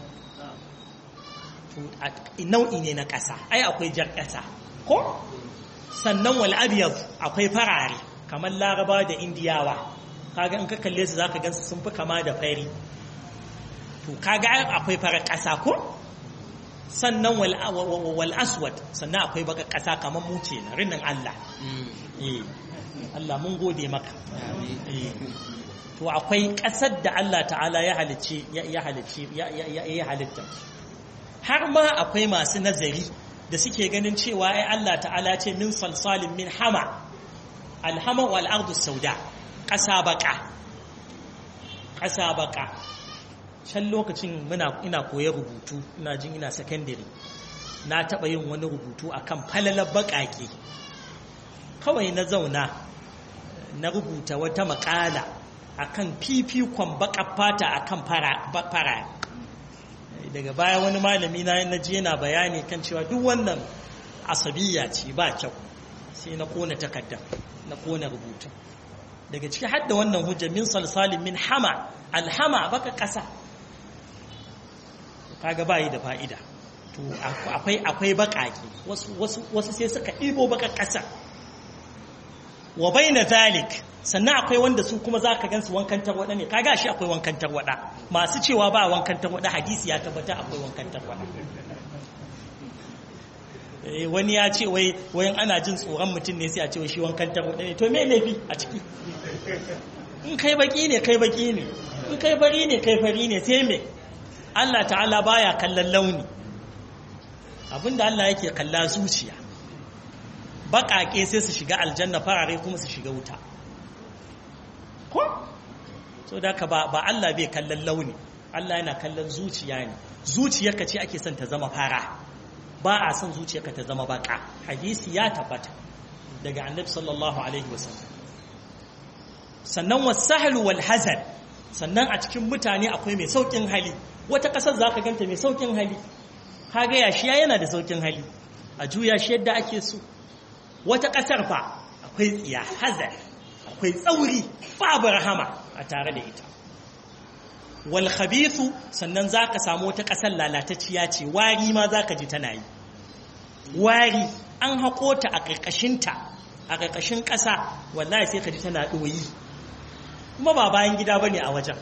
nau'i ne na ƙasa ai akwai jar ƙasa ko sannan wal abyad akwai farare kamar laraba da indiyawa kaga in ka kalle su zaka gansu sun fi kama da fari to kaga akwai farar ƙasa ko sannan wal aswad sannan akwai baka ƙasa kamar mu ce na rinin Allah eh Allah mun gode maka eh to akwai ƙasar da Allah ta'ala ya halicce ya halicce ya halitta har ma akwai masu nazari da suke ganin cewa ai Allah ta'ala ce min salsalin min hama alhama wal ardu sauda ƙasa baka ƙasa baka can lokacin muna ina koyar rubutu ina jin ina secondary na taɓa yin wani rubutu akan falalar baƙaƙe kawai na zauna na rubuta wata makala akan fifikon baƙar fata akan fara daga baya wani malami na na je yana bayani kan cewa duk wannan asabiya ce ba kyau sai na kona takardar na kona rubutu daga ciki hadda wannan hujja min salsalin min hama alhama baka ƙasa kaga bayi da fa'ida to akwai akwai baƙaƙe wasu sai suka ɗibo baka ƙasa wa baina zalik sannan akwai wanda su kuma za ka gansu wankan tarwada ne kaga shi akwai wankan tarwada masu cewa ba wankan tarwada hadisi ya tabbata akwai wankan tarwada wani ya ce wai wayan ana jin tsoron mutum ne sai a ce shi wankan tarwada ne to me laifi a ciki in kai baki ne kai baki ne in kai fari ne kai fari ne sai me Allah ta'ala baya kallon launi abinda Allah yake kalla zuciya baƙaƙe sai su shiga aljanna farare kuma su shiga wuta ko so da ka ba Allah bai kallon launi Allah yana kallon zuciya ne zuciyarka ce ake son ta zama fara ba a son zuciyarka ta zama baka hadisi ya tabbata daga annabi sallallahu alaihi wasallam sannan wasahlu wal hazan sannan a cikin mutane akwai mai saukin hali wata kasar zaka ganta mai saukin hali kaga yashiya yana da saukin hali a juya shi yadda ake so wata kasar fa akwai tsiya hazar akwai tsauri babu rahama a tare da ita wal khabithu sannan zaka samu wata kasar lalatacciya ce wari ma zaka ji tana yi wari an hako ta a karkashin ta a karkashin kasa wallahi sai ka ji tana doyi kuma ba bayan gida bane a wajen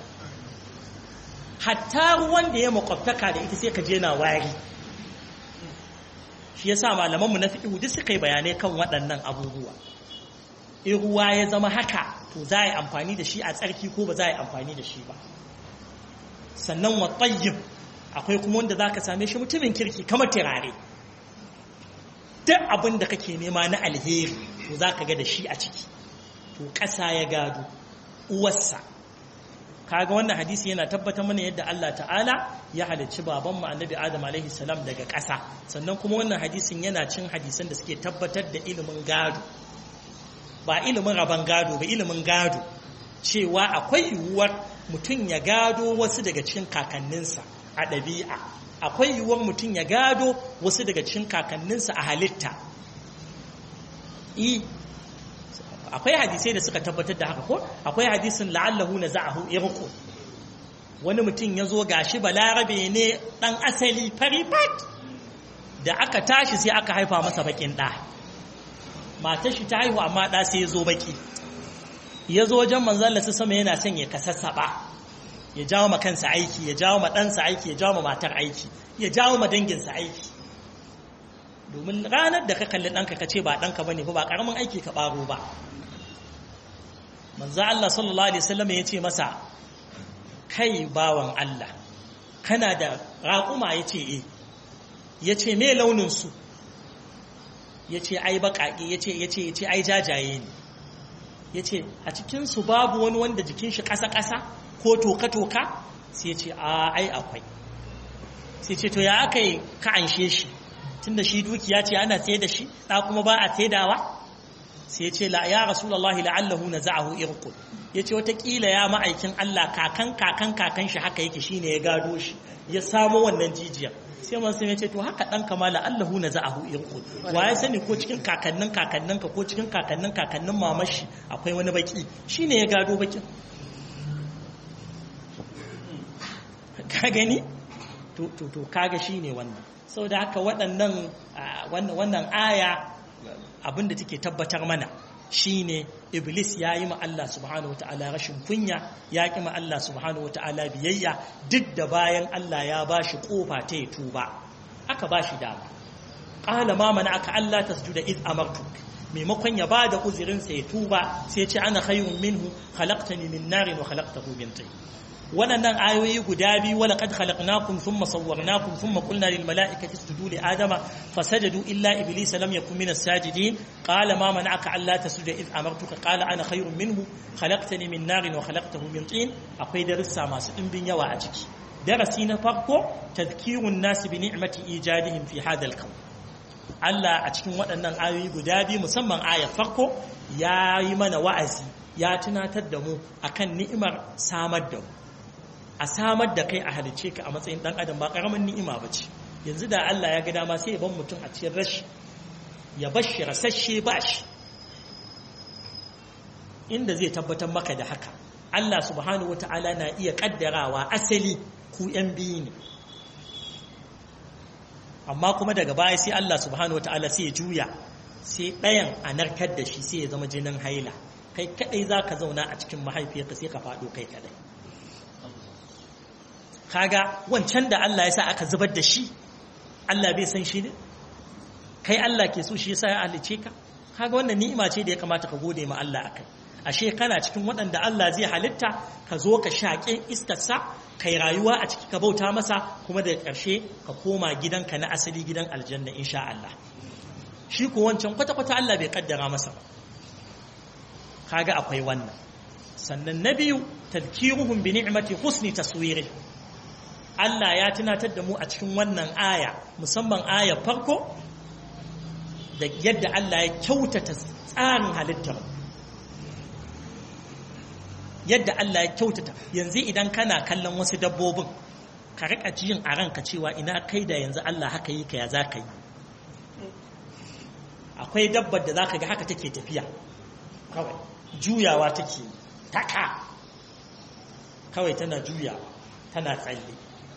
hatta ruwan da ya makwabtaka da ita sai ka je na wari shi yasa malaman mu na fiqh duk suka yi bayanai kan waɗannan abubuwa in ruwa ya zama haka to za a yi amfani da shi a tsarki ko ba za a yi amfani da shi ba sannan wa tayyib akwai kuma wanda za ka same shi mutumin kirki kamar turare duk abin da kake nema na alheri to za ka ga da shi a ciki to ƙasa ya gado uwarsa kaga wannan hadisi yana tabbatar mana yadda Allah ta'ala ya halicci babanmu annabi Adam alaihi salam daga ƙasa sannan kuma wannan hadisin yana cin hadisan da suke tabbatar da ilimin gado ba ilimin rabon gado ba ilimin gado cewa akwai yiwuwar mutum ya gado wasu daga cikin kakanninsa a ɗabi'a akwai yiwuwar mutum ya gado wasu daga cikin kakanninsa a halitta akwai hadisai da suka tabbatar da haka ko akwai hadisin la'allahu na za'ahu irku wani mutum ya zo gashi balarabe ne ɗan asali fari fat da aka tashi sai aka haifa masa bakin ɗa matar shi ta haihu amma ɗa sai ya zo baki ya zo wajen manzalla su sama yana son ya kasassaɓa ya jawo ma kansa aiki ya jawo ma ɗansa aiki ya jawo ma matar aiki ya jawo ma danginsa aiki domin ranar da ka kalli ɗanka ka ce ba ɗanka ba ne ba ƙaramin aiki ka ɓaro ba manzo Allah sallallahu alaihi wasallam ya ce masa kai bawan Allah kana da raƙuma ya ce eh ya ce me launinsu ya ce ai baƙaƙe ya ce ya ce ya ce ai jajaye ne ya ce a cikinsu babu wani wanda jikin shi ƙasa-ƙasa ko toka-toka sai ce a ai akwai sai ce to ya aka yi ka anshe shi tun da shi dukiya ce ana sai da shi ɗa kuma ba a saidawa sai ce la ya rasulullahi la'allahu na za'ahu irqul ya ce watakila ya ma'aikin Allah kakan kakan kakan shi haka yake shine ya gado shi ya samo wannan jijiyar sai man sai ya ce to haka dan kama la'allahu na za'ahu irqul wa ya sani ko cikin kakannin kakannin ka ko cikin kakannin kakannin mamashi akwai wani baki shine ya gado bakin ka gani to to to kaga shine wannan saboda haka waɗannan wannan aya abinda take tabbatar mana shine iblis ya yi ma Allah subhanahu wata'ala rashin kunya ya ƙi ma Allah subhanahu wata'ala biyayya duk da bayan Allah ya ba shi ƙofa ta ya tuba aka ba shi dama ƙala ma mana aka Allah ta sujuda iz amartu maimakon ya ba da uzurinsa ya tuba sai ce ana khayrun minhu khalaqtani min narin wa khalaqtahu min tin waɗannan ayoyi guda biyu wala qad khalaqnakum thumma sawwarnakum thumma qulna lil mala'ikati isjudu li adama fasajadu illa iblisa lam yakun min as-sajidin qala ma mana'aka alla tasjuda id amartuka qala ana khayrun minhu khalaqtani min narin wa khalaqtahu min tin akwai darussa masu dimbin yawa a ciki darasi na farko tadhkirun nas bi ni'mati ijadihim fi hadal kawn Allah a cikin waɗannan ayoyi guda biyu musamman ayar farko ya yi mana wa'azi ya tunatar da mu akan ni'imar samar da mu a samar da kai a halice ka a matsayin ɗan adam ba ƙaramin ni'ima ba ce yanzu da Allah ya ga dama sai ya ban mutum a cikin rashi ya bar shi rasashe ba shi inda zai tabbatar maka da haka Allah subhanahu wata'ala na iya kaddarawa asali ku ‘yan biyu ne amma kuma daga baya sai Allah subhanahu wata'ala sai ya juya sai ɗayan a narkar da shi sai ya zama jinin haila kai kadai za ka zauna a cikin mahaifiyarka sai ka faɗo kai kadai kaga wancan da Allah ya sa aka zubar da shi Allah bai san shi ne kai Allah ke so shi yasa ya halice ka kaga wannan ni'ima ce da ya kamata ka gode ma Allah akai ashe kana cikin waɗanda Allah zai halitta ka zo ka shaƙe iskarsa kai rayuwa a ciki ka bauta masa kuma da ƙarshe ka koma gidanka na asali gidan aljanna insha Allah shi ko wancan kwata-kwata Allah bai kaddara masa ba kaga akwai wannan sannan na biyu tadkiruhum bi ni'mati husni taswiri Allah ya tunatar da mu a cikin wannan aya musamman aya farko da yadda Allah ya kyautata tsarin halittar yadda Allah ya kyautata yanzu idan kana kallon wasu dabbobin ka rika jin a ranka cewa ina kai da yanzu Allah haka yi ka ya za ka yi akwai dabbar da za ka ga haka take tafiya kawai juyawa take taka kawai tana juyawa tana tsalle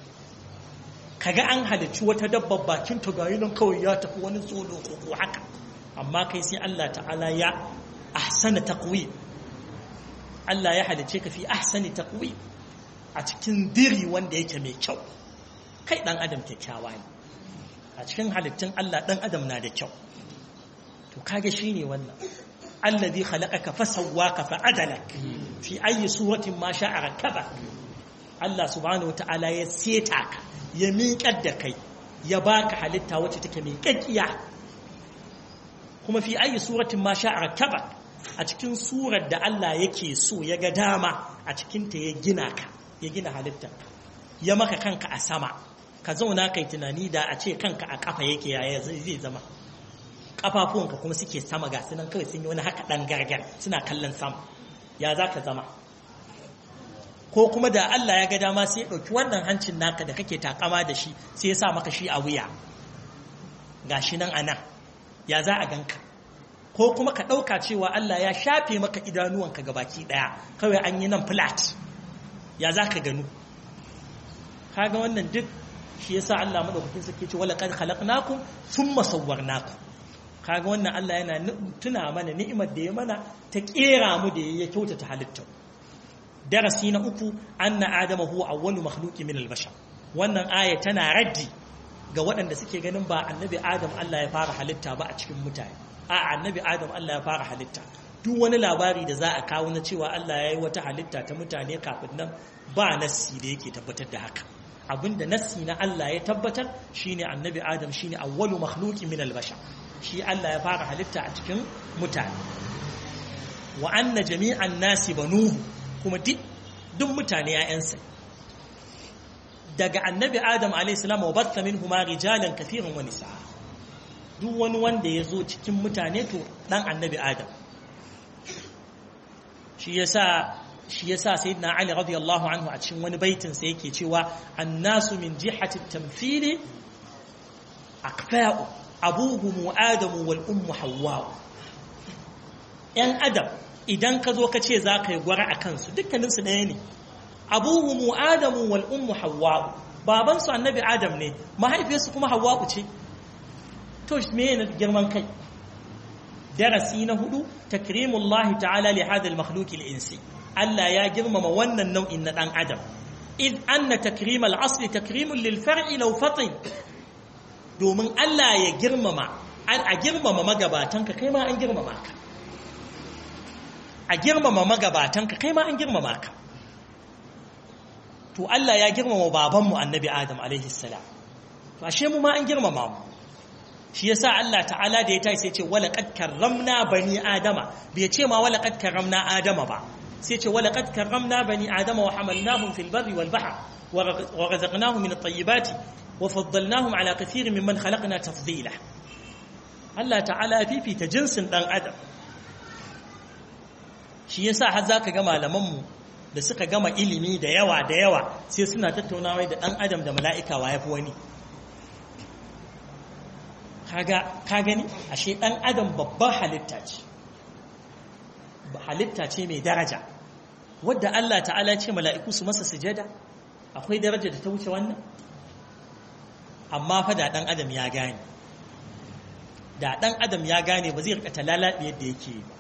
kaga an halicci wata dabbar bakin ta gayi nan kawai ya tafi wani tsolo ko haka amma kai sai Allah ta'ala ya ahsana taqwim Allah ya halice ka fi ahsani taqwim a cikin diri wanda yake mai kyau kai dan adam kyakkyawa ne a cikin halittun Allah dan adam na da kyau to kage shine wannan alladhi khalaqaka fasawwaka fa'adalak fi ayi suratin ma sha'a rakabak Allah subhanahu wata'ala ya seta ka ya miƙar da kai ya baka halitta wacce take mai kakkiya kuma fi ayi suratin ma sha'a rakabak a cikin surar da Allah yake so ya ga dama a cikinta ya gina ka ya gina halittar ya maka kanka a sama ka zauna kai tunani da a ce kanka a kafa yake yaya zai zama kafafuwanka kuma suke sama ga sunan kawai sun yi wani haka ɗan gargar suna kallon sama ya za ka zama ko kuma da Allah ya ga dama sai ya ɗauki wannan hancin naka da kake takama da shi sai ya sa maka shi a wuya ga shi nan a nan ya za a ganka ko kuma ka ɗauka cewa Allah ya shafe maka idanuwanka ga baki ɗaya kawai an yi nan flat ya za ka gano kaga wannan duk shi yasa Allah madaukakin sarki ce wala qad khalaqnakum thumma sawwarnakum kaga wannan Allah yana tuna mana ni'imar da ya mana ta kera mu da ya kyautata halittar darasi na uku anna adama huwa awwalu makhluqi min al-bashar wannan aya tana raddi ga waɗanda suke ganin ba annabi adam Allah ya fara halitta ba a cikin mutane a annabi adam Allah ya fara halitta duk wani labari da za a kawo na cewa Allah ya yi wata halitta ta mutane kafin nan ba nassi da yake tabbatar da haka abinda nassi na Allah ya tabbatar shine annabi adam shine awwalu makhluqi min al-bashar shi Allah ya fara halitta a cikin mutane wa anna jami'an nasi banuhu kuma duk mutane ‘ya'yansa daga annabi adam a.s. wa batta min huma rijalan kafirin wani sa'a duk wani wanda ya zo cikin mutane to ɗan annabi adam shi ya sa shi ya sa sai na ali radiyallahu anhu a cikin wani baitinsa yake cewa annasu min jihatin tamfili akfa'u abuhumu adamu wal ummu hawwa'u ‘yan adam idan ka zo ka ce za ka yi gwara a kansu dukkaninsu ɗaya ne abuhu mu adamu wal ummu hawwa'u babansu annabi adam ne mahaifiyarsu kuma hawwa'u ce to me ne girman kai darasi na hudu takrimullahi ta'ala li hadha al-makhluq al-insi Allah ya girmama wannan nau'in na dan adam id anna takrim al-asli takrimun lil far'i law fatin domin Allah ya girmama a girmama magabatanka kai ma an girmama ka a girmama magabatanka kai ma an girmama ka to Allah ya girmama babanmu annabi Adam alaihi salam to ashe mu ma an girmama mu shi yasa Allah ta'ala da ya tayi sai ce wala qad karramna bani adama bai ce ma wala qad karramna adama ba sai ce wala qad karramna bani adama wa hamalnahum fil barri wal bahr wa razaqnahum min at-tayyibati wa faddalnahum ala kathirin mimman khalaqna tafdila Allah ta'ala fifita jinsin dan adam shi yasa har zaka ga malaman mu da suka gama ilimi da yawa da yawa sai suna tattaunawa da dan adam da mala'ika wa yafi wani kaga ka gani ashe dan adam babbar halitta ce halitta ce mai daraja wadda Allah ta'ala ce mala'iku su masa sujada akwai daraja da ta wuce wannan amma fa da dan adam ya gane da dan adam ya gane ba zai rika talalabi yadda yake ba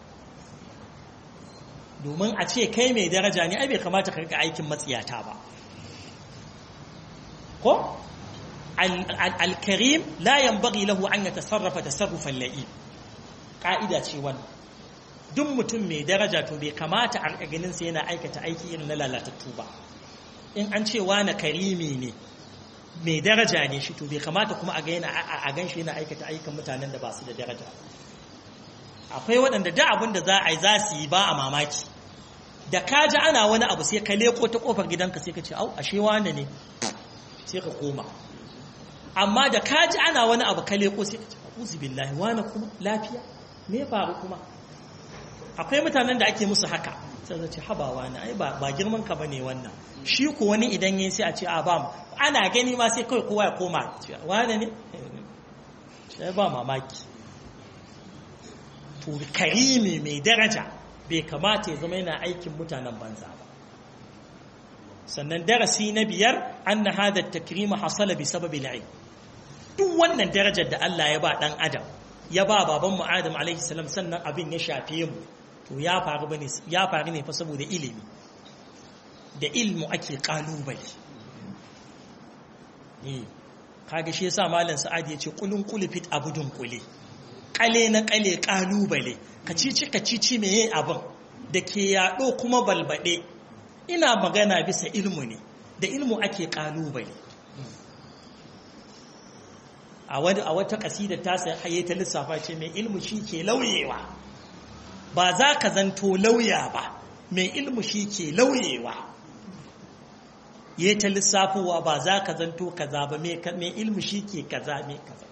domin a ce kai mai daraja ne ai bai kamata ka rika aikin matsiyata ba ko al-karim la yanbaghi lahu an yatasarrafa tasarrufan la'im ka'ida ce wannan duk mutum mai daraja to bai kamata a ganin sa yana aikata aiki irin na lalatattu ba in an ce wani karimi ne mai daraja ne shi to bai kamata kuma a ga a gan shi yana aikata aikin mutanen da ba su da daraja akwai waɗanda da abin da za a yi za su yi ba a mamaki da ka ji ana wani abu sai ka leko ta kofar gidanka sai ka ce au ashe wane ne sai ka koma amma da ka ji ana wani abu ka leko sai ka ce uzu billahi wane kuma lafiya me faru kuma akwai mutanen da ake musu haka sai zace habawa na ai ba ba girman ka bane wannan shi ko wani idan yayi sai a ce a ba mu ana gani ma sai kai kowa ya koma wane ne sai ba mamaki to karimi mai daraja bai kamata ya zama yana aikin mutanen banza ba sannan darasi na biyar anna hada takrima hasala bi sababi al'ilm duk wannan darajar da Allah ya ba dan adam ya ba baban mu Adam alaihi salam sannan abin ya shafe mu to ya faru bane ya faru ne fa saboda ilimi da ilmu ake kalubale eh kaga shi yasa malam Sa'ad ya ce kulun kulufit abudun kule kale na kale kalubale kacici kacici meye abin da ke yaɗo kuma balbaɗe ina magana bisa ilmu ne da ilmu ake kalubale a wata ƙasidar ta sai haye ta lissafa ce mai ilmu shi ke lauyewa ba za ka zanto lauya ba mai ilmu shi ke lauyewa ya ta lissafowa ba za ka zanto kaza ba mai ilmu shi ke kaza mai kaza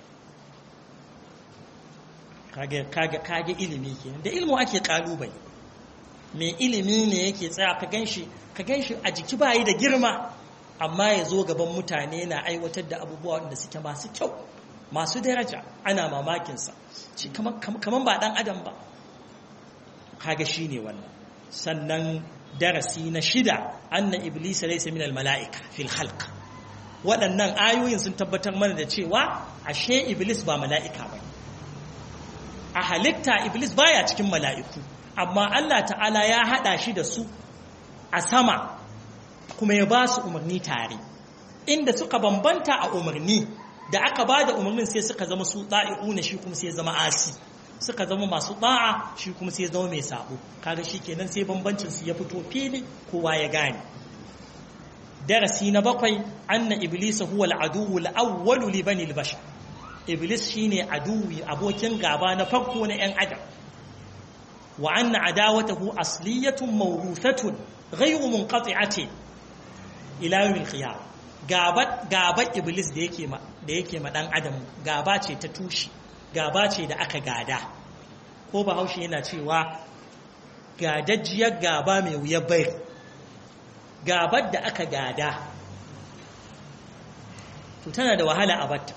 kage ilimi ke da ilmu ake kalubale mai ilimi ne yake tsaya ka ganshi ka ganshi a jiki bayi da girma amma ya zo gaban mutane na aiwatar da abubuwa wanda suke masu kyau masu daraja ana mamakinsa shi kaman ba dan adam ba kaga shi ne wannan sannan darasi na shida anna iblis laysa min mala'ika fil khalq waɗannan ayoyin sun tabbatar mana da cewa ashe iblis ba mala'ika ba a halitta iblis baya cikin mala'iku amma Allah ta'ala ya hada shi da su a sama kuma ya ba su umarni tare inda suka bambanta a umarni da aka ba da umarnin sai suka zama su ɗa'i'una shi kuma sai zama asi suka zama masu ɗa'a shi kuma sai zama mai sabo kaga shi kenan sai bambancin su ya fito fili kowa ya gane darasi na bakwai anna iblis huwa al-aduwwu al-awwal li bani al-bashar iblis shine aduwi abokin gaba na farko na yan adam wa anna adawatahu asliyatun mawruthatun ghayru munqati'atin ila yawm al-qiyamah gaba gaba iblis da yake ma da yake ma dan adam gaba ce ta tushi gaba ce da aka gada ko bahaushe yana cewa gadajjiyar gaba mai wuyar bai gabar da aka gada to tana da wahala a batta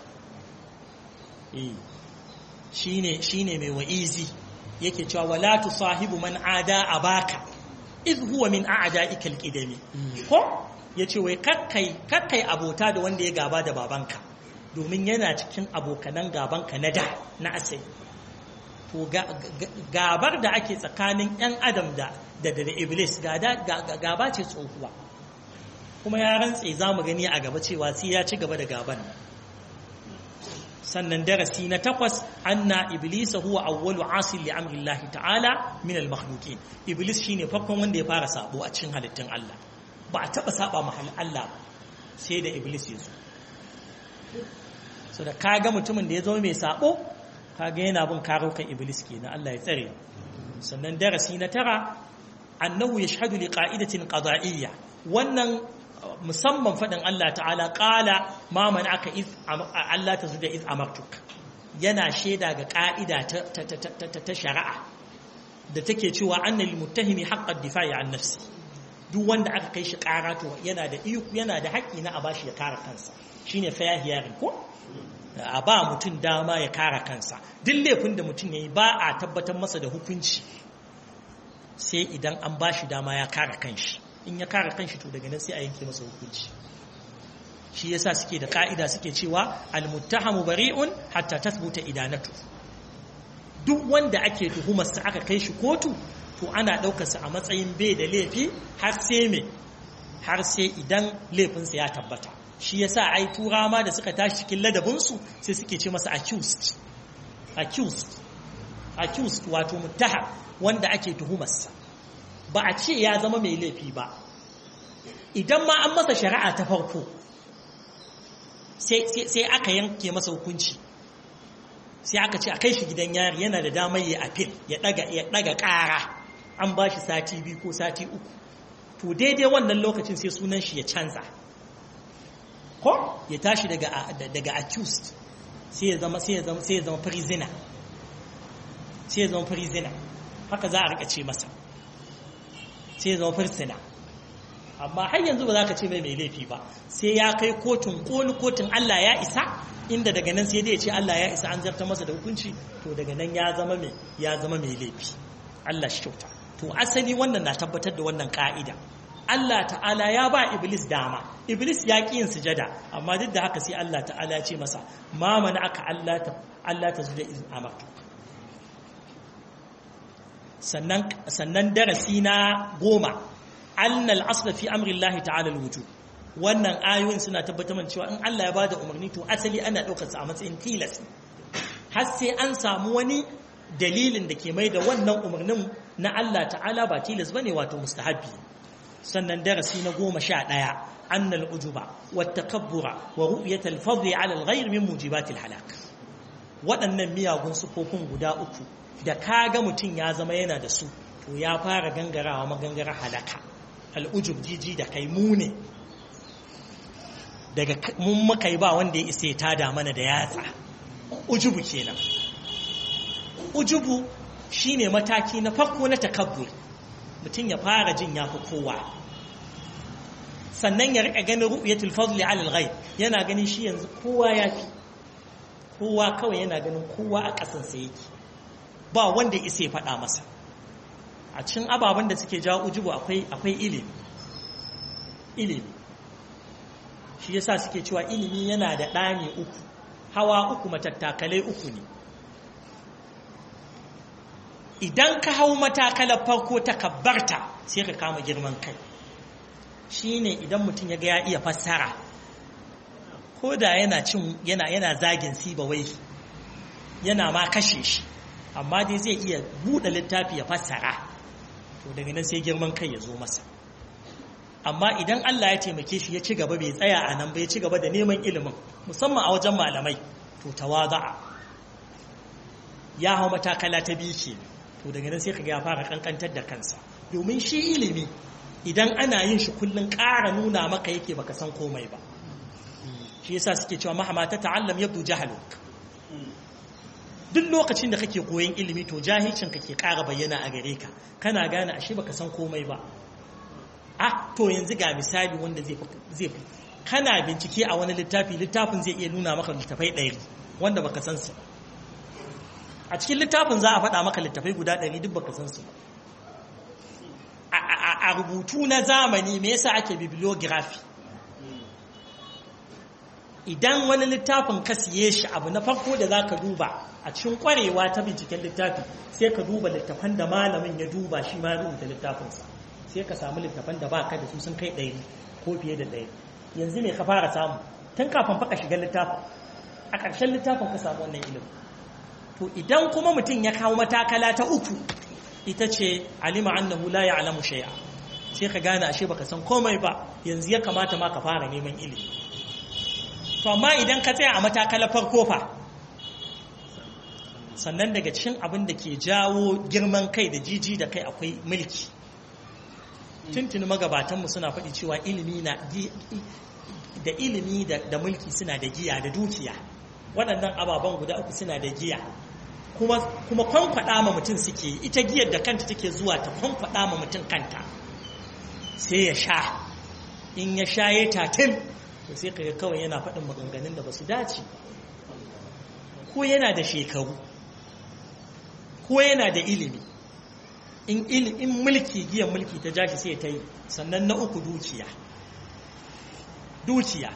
shine shine mai wa'izi yake cewa wala tusahibu man ada abaka iz huwa min a'da'ikal qidami ko yace wai kakkai kakkai abota da wanda ya gaba da babanka domin yana cikin abokanan gabanka na da na asali to gabar da ake tsakanin yan adam da da da iblis gaba ce tsohuwa kuma ya rantse za mu gani a gaba cewa sai ya ci gaba da gaban sannan darasi na takwas anna iblisa huwa awwalu asil li amri Allah ta'ala min al makhluqin iblis shine farkon wanda ya fara sabo a cikin halittun Allah ba a taba saba mahal Allah sai da iblis ya zo so da kaga mutumin da ya zo mai sabo kaga yana bin karokan iblis kenan Allah ya tsare sannan darasi na tara annahu yashhadu li qa'idatin qada'iyya wannan musamman fadin Allah ta'ala qala ma man'aka iz Allah tazuda iz amartuk yana shaida ga ka'ida ta shari'a da take cewa annal muttahimi haqqad difa'i an nafsi duk wanda aka kai shi kara to yana da yana da haƙƙi na a bashi ya kare kansa shine fair hearing ko a ba mutum dama ya kare kansa duk laifin da mutum yayi ba a tabbatar masa da hukunci sai idan an bashi dama ya kare kanshi in ya kare kanshi to daga nan sai a yanke masa hukunci shi yasa suke da ka'ida suke cewa al-muttahamu bari'un hatta tathbuta idanatu duk wanda ake tuhumarsa aka kai shi kotu to ana ɗaukarsa a matsayin bai da laifi har sai me har sai idan laifinsa ya tabbata shi yasa ai tura ma da suka tashi cikin ladabinsu sai suke ce masa accused accused accused wato muttaham wanda ake tuhumarsa ba a ce ya zama mai laifi ba idan ma an masa shari'a ta farko sai aka yanke masa hukunci sai aka ce a kai shi gidan yari yana da damar ya apil ya daga kara an ba shi sati biyu ko sati uku to daidai wannan lokacin sai sunan shi ya canza ko ya tashi daga daga accused sai ya zama sai ya zama sai ya zama prisoner sai ya zama prisoner haka za a rika ce masa sai ya zama prisoner amma har yanzu ba za ka ce mai mai laifi ba sai ya kai kotun koli kotun Allah ya isa inda daga nan sai dai ya ce Allah ya isa an zarta masa da hukunci to daga nan ya zama mai ya zama mai laifi Allah shi kyauta to asali wannan na tabbatar da wannan ka'ida Allah ta'ala ya ba Iblis dama Iblis ya ƙi yin sujada amma duk da haka sai Allah ta'ala ya ce masa ma mana aka Allah ta Allah ta zuda izin amartu sannan sannan darasi na goma annal asla fi amri Allah ta'ala alwujub wannan ayoyin suna tabbatar cewa in Allah ya bada umarni to asali ana daukar sa a matsayin tilas har sai an samu wani dalilin da ke mai da wannan umarnin na Allah ta'ala ba tilas bane wato mustahabbi sannan darasi na goma sha ɗaya annal ujuba wata kabbura wa ru'yatal fadli ala al-ghayr min mujibatil halak waɗannan miyagun sufofin guda uku da kaga mutum ya zama yana da su to ya fara gangarawa magangara halaka al'ujub jiji da kai mu ne daga mun muka yi ba wanda ya isa ya tada mana da yatsa ujubu kenan ujubu shine mataki na farko na takabbur mutum ya fara jin ya fi kowa sannan ya rika ganin ru'yatul fadli ala al-ghayb yana ganin shi yanzu kowa ya fi kowa kawai yana ganin kowa a kasan sa yake ba wanda isa ya faɗa masa a cikin ababen da suke jawo ujubu akwai akwai ilimi ilimi shi yasa suke cewa ilimi yana da ɗani uku hawa uku matattakalai uku ne idan ka hau matakalar farko ta kabbarta sai ka kama girman kai shine idan mutum ya ga ya iya fassara ko da yana cin yana yana zagin siba wai yana ma kashe shi amma dai zai iya buɗe littafi ya fassara to daga nan sai girman kai ya zo masa amma idan Allah ya taimake shi ya ci gaba bai tsaya a nan ba ya ci gaba da neman ilimin musamman a wajen malamai to tawaza'a ya hau matakala ta biyu ke to daga nan sai kaga ya fara kankantar da kansa domin shi ilimi idan ana yin shi kullun ƙara nuna maka yake baka san komai ba shi yasa suke cewa mahama ta ta'allam yabdu jahaluk duk lokacin da kake koyon ilimi to jahilcin ka ke ƙara bayyana a gare ka kana gane ashe baka san komai ba ah to yanzu ga misali wanda zai zai kana bincike a wani littafi littafin zai iya nuna maka littafai ɗari wanda baka san su a cikin littafin za a faɗa maka littafai guda ɗari duk baka san su a rubutu na zamani me yasa ake bibliography idan wani littafin ka siye shi abu na farko da za ka duba a cikin kwarewa ta binciken littafi sai ka duba littafan da malamin ya duba shi ma rubuta littafinsa sai ka samu littafan da ba ka da su sun kai ɗari ko fiye da ɗaya yanzu ne ka fara samu tun kafin faka shiga littafin a ƙarshen littafin ka samu wannan ilimin to idan kuma mutum ya kawo matakala ta uku ita ce alima annahu la ya'lamu shay'a sai ka gane ashe baka san komai ba yanzu ya kamata ma ka fara neman ilimi to amma idan ka tsaya a matakala farko fa sannan daga cikin abin da ke jawo girman kai da jiji da kai akwai mulki tuntuni magabatanmu suna faɗi cewa ilimi na da ilimi da mulki suna da giya da dukiya waɗannan ababen guda uku suna da giya kuma kuma kwankwaɗa ma mutum suke ita giyar da kanta take zuwa ta kwankwaɗa ma mutum kanta sai ya sha in ya sha ya tatil to sai kaga kawai yana faɗin maganganun da ba su dace ko yana da shekaru ko yana da ilimi in in mulki giyan mulki ta jashi sai ta yi sannan na uku dukiya dukiya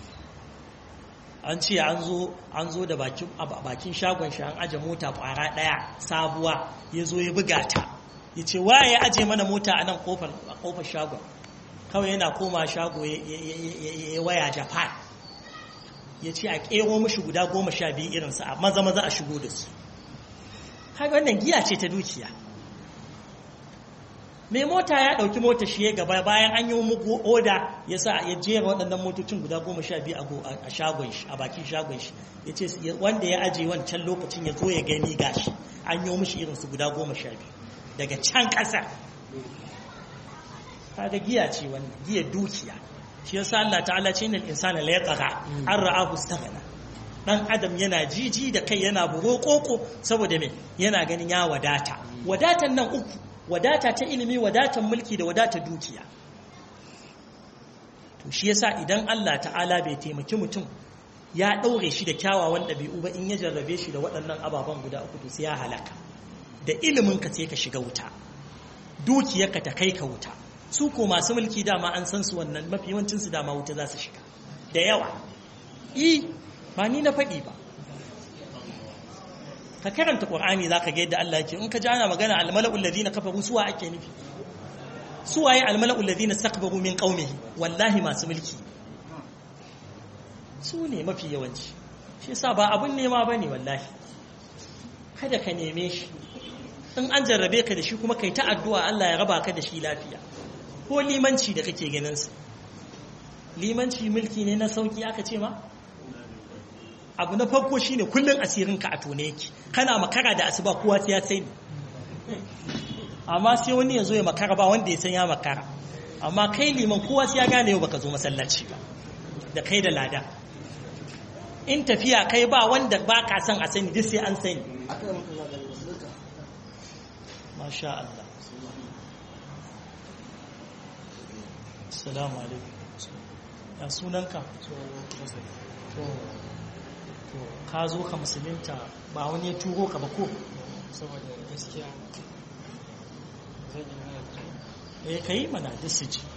an ce an zo an zo da bakin bakin shagon shi an aje mota kwara daya sabuwa ya zo ya buga ta ya ce waye ya aje mana mota a nan kofar kofar shagon kawai yana koma shago ya waya japan ya ce a kero mashi guda goma sha biyu irinsa a maza maza a shigo da su haka wannan giya ce ta dukiya mai mota ya ɗauki mota shi ya gaba bayan an yi mugu oda ya sa ya jera waɗannan motocin guda goma sha biyu a shagon shi a bakin shagon shi ya ce wanda ya ajiye wancan lokacin ya zo ya gani gashi an yi mishi irinsu guda goma sha biyu daga can ƙasa kaga giya ce wannan giya dukiya shi yasa Allah ta'ala ce innal insana la yatgha an ra'ahu istaghna dan adam yana jiji da kai yana buro koko saboda me yana ganin ya wadata wadatan nan uku wadata ta ilimi wadatan mulki da wadata dukiya to shi yasa idan Allah ta'ala bai taimaki mutum ya daure shi da kyawawan ɗabi'u ba in ya jarrabe shi da waɗannan ababen guda uku to sai ya halaka da ilimin ka sai ka shiga wuta dukiyarka ta kai ka wuta su ko masu mulki dama an san su wannan mafi yawancin su dama wuta za su shiga da yawa i ba ni na faɗi ba ka karanta qur'ani zaka ga yadda Allah yake in ka ji ana magana al-mala'ul ladina kafaru suwa ake nufi suwaye al-mala'ul ladina istakbaru min qaumihi wallahi masu mulki su ne mafi yawanci shi yasa ba abun nema bane wallahi kada ka neme shi in an jarrabe ka da shi kuma kai ta addu'a Allah ya raba ka da shi lafiya ko limanci da kake ganin sa limanci mulki ne na sauki aka ce ma abu na farko shine kullun asirin ka a tone yake kana makara da asuba kowa sai ya sai amma sai wani ya zo ya makara ba wanda ya san ya makara amma kai liman kowa sai ya gane yau baka zo masallaci ba da kai da lada in tafiya kai ba wanda ba ka san a sani duk sai an sani masha Allah assalamu alaikum ya sunanka to ka zo ka musulunta ba wani ya turo ka ba ko saboda gaskiya zan yi mana eh kai mana duk su ji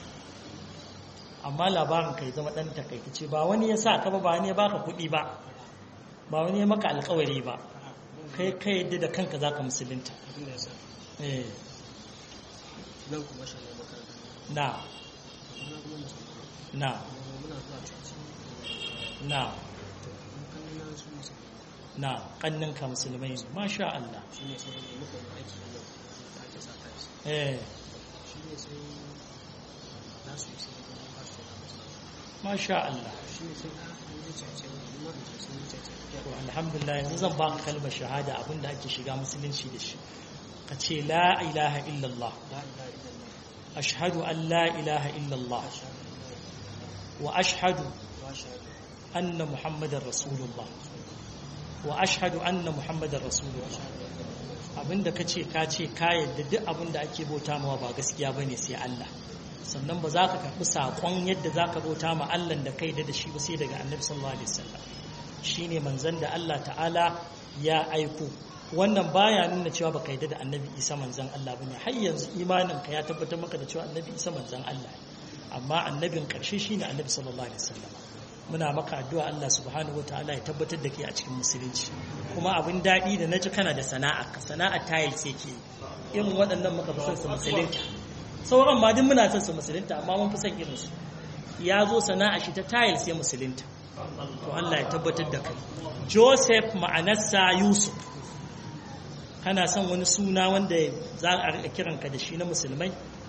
amma labarin kai zama dan takaice ba wani ya sa ka ba ba wani ya baka kuɗi ba ba wani ya maka alkawari ba kai kai yadda da kanka zaka musulunta abin da ya sa eh nan kuma shi ne makaranta na muna kuma musulmi na muna zuwa coci na mun kan na su musulmi na kanninka musulmai ne masha Allah shi ne sai da muka yi aiki a yau da ake sa ta shi eh shi ne sai na su sai da ba su da musu masha Allah shi ne sai na an yi cece wani ma in ce sun yi cece to alhamdulillah yanzu zan baka kalmar shahada abinda ake shiga musulunci da shi ka ce la ilaha illallah la ilaha illallah ashhadu an la ilaha illallah wa ashhadu wa shahadu anna muhammadar rasulullah wa ashhadu anna muhammadar rasulullah abinda ka ce ka ce ka yadda duk abinda ake bauta mawa ba gaskiya bane sai Allah sannan ba za ka karɓi saƙon yadda za ka bauta ma Allah da kai da shi ba sai daga annabi sallallahu alaihi wasallam shine manzon da Allah ta'ala ya aiko wannan baya nuna cewa baka yarda da annabi Isa manzon Allah bane har yanzu imanin ka ya tabbatar maka da cewa annabi Isa manzon Allah ne amma annabin ƙarshe shine annabi sallallahu alaihi wasallam muna maka addu'a Allah subhanahu wataala ya tabbatar da kai a cikin musulunci kuma abin daɗi da naji kana da sana'a ka sana'a tiles yake irin waɗannan muka fi son su musulunta sauran ma duk muna son su musulunta amma mun fi son irin su ya zo sana'a shi ta tiles ya musulunta to Allah ya tabbatar da kai Joseph ma'anarsa Yusuf kana son wani suna wanda za a rika kiranka da shi na musulmai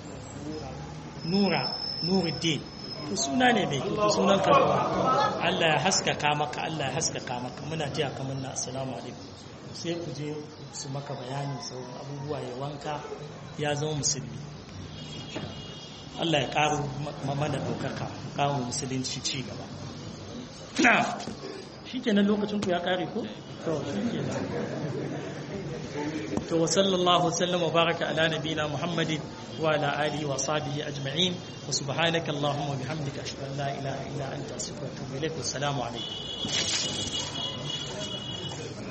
Nura Nuruddin to suna ne mai kyau sunan ka Allah ya haskaka maka Allah ya haskaka maka muna jiya kamar na assalamu alaikum sai ku je su maka bayanin sauran abubuwa ya wanka ya zama musulmi Allah ya ƙaro mana ɗaukaka kawo musulunci ci gaba shi kenan lokacin ku ya ƙare ko? to shi kenan to wa sallallahu sallam wa baraka ala nabina muhammadin wa ala alihi wa sahbihi ajma'in wa subhanaka allahumma bihamdika ashhadu an la ilaha illa anta astaghfiruka wa atubu ilaik wa assalamu alaikum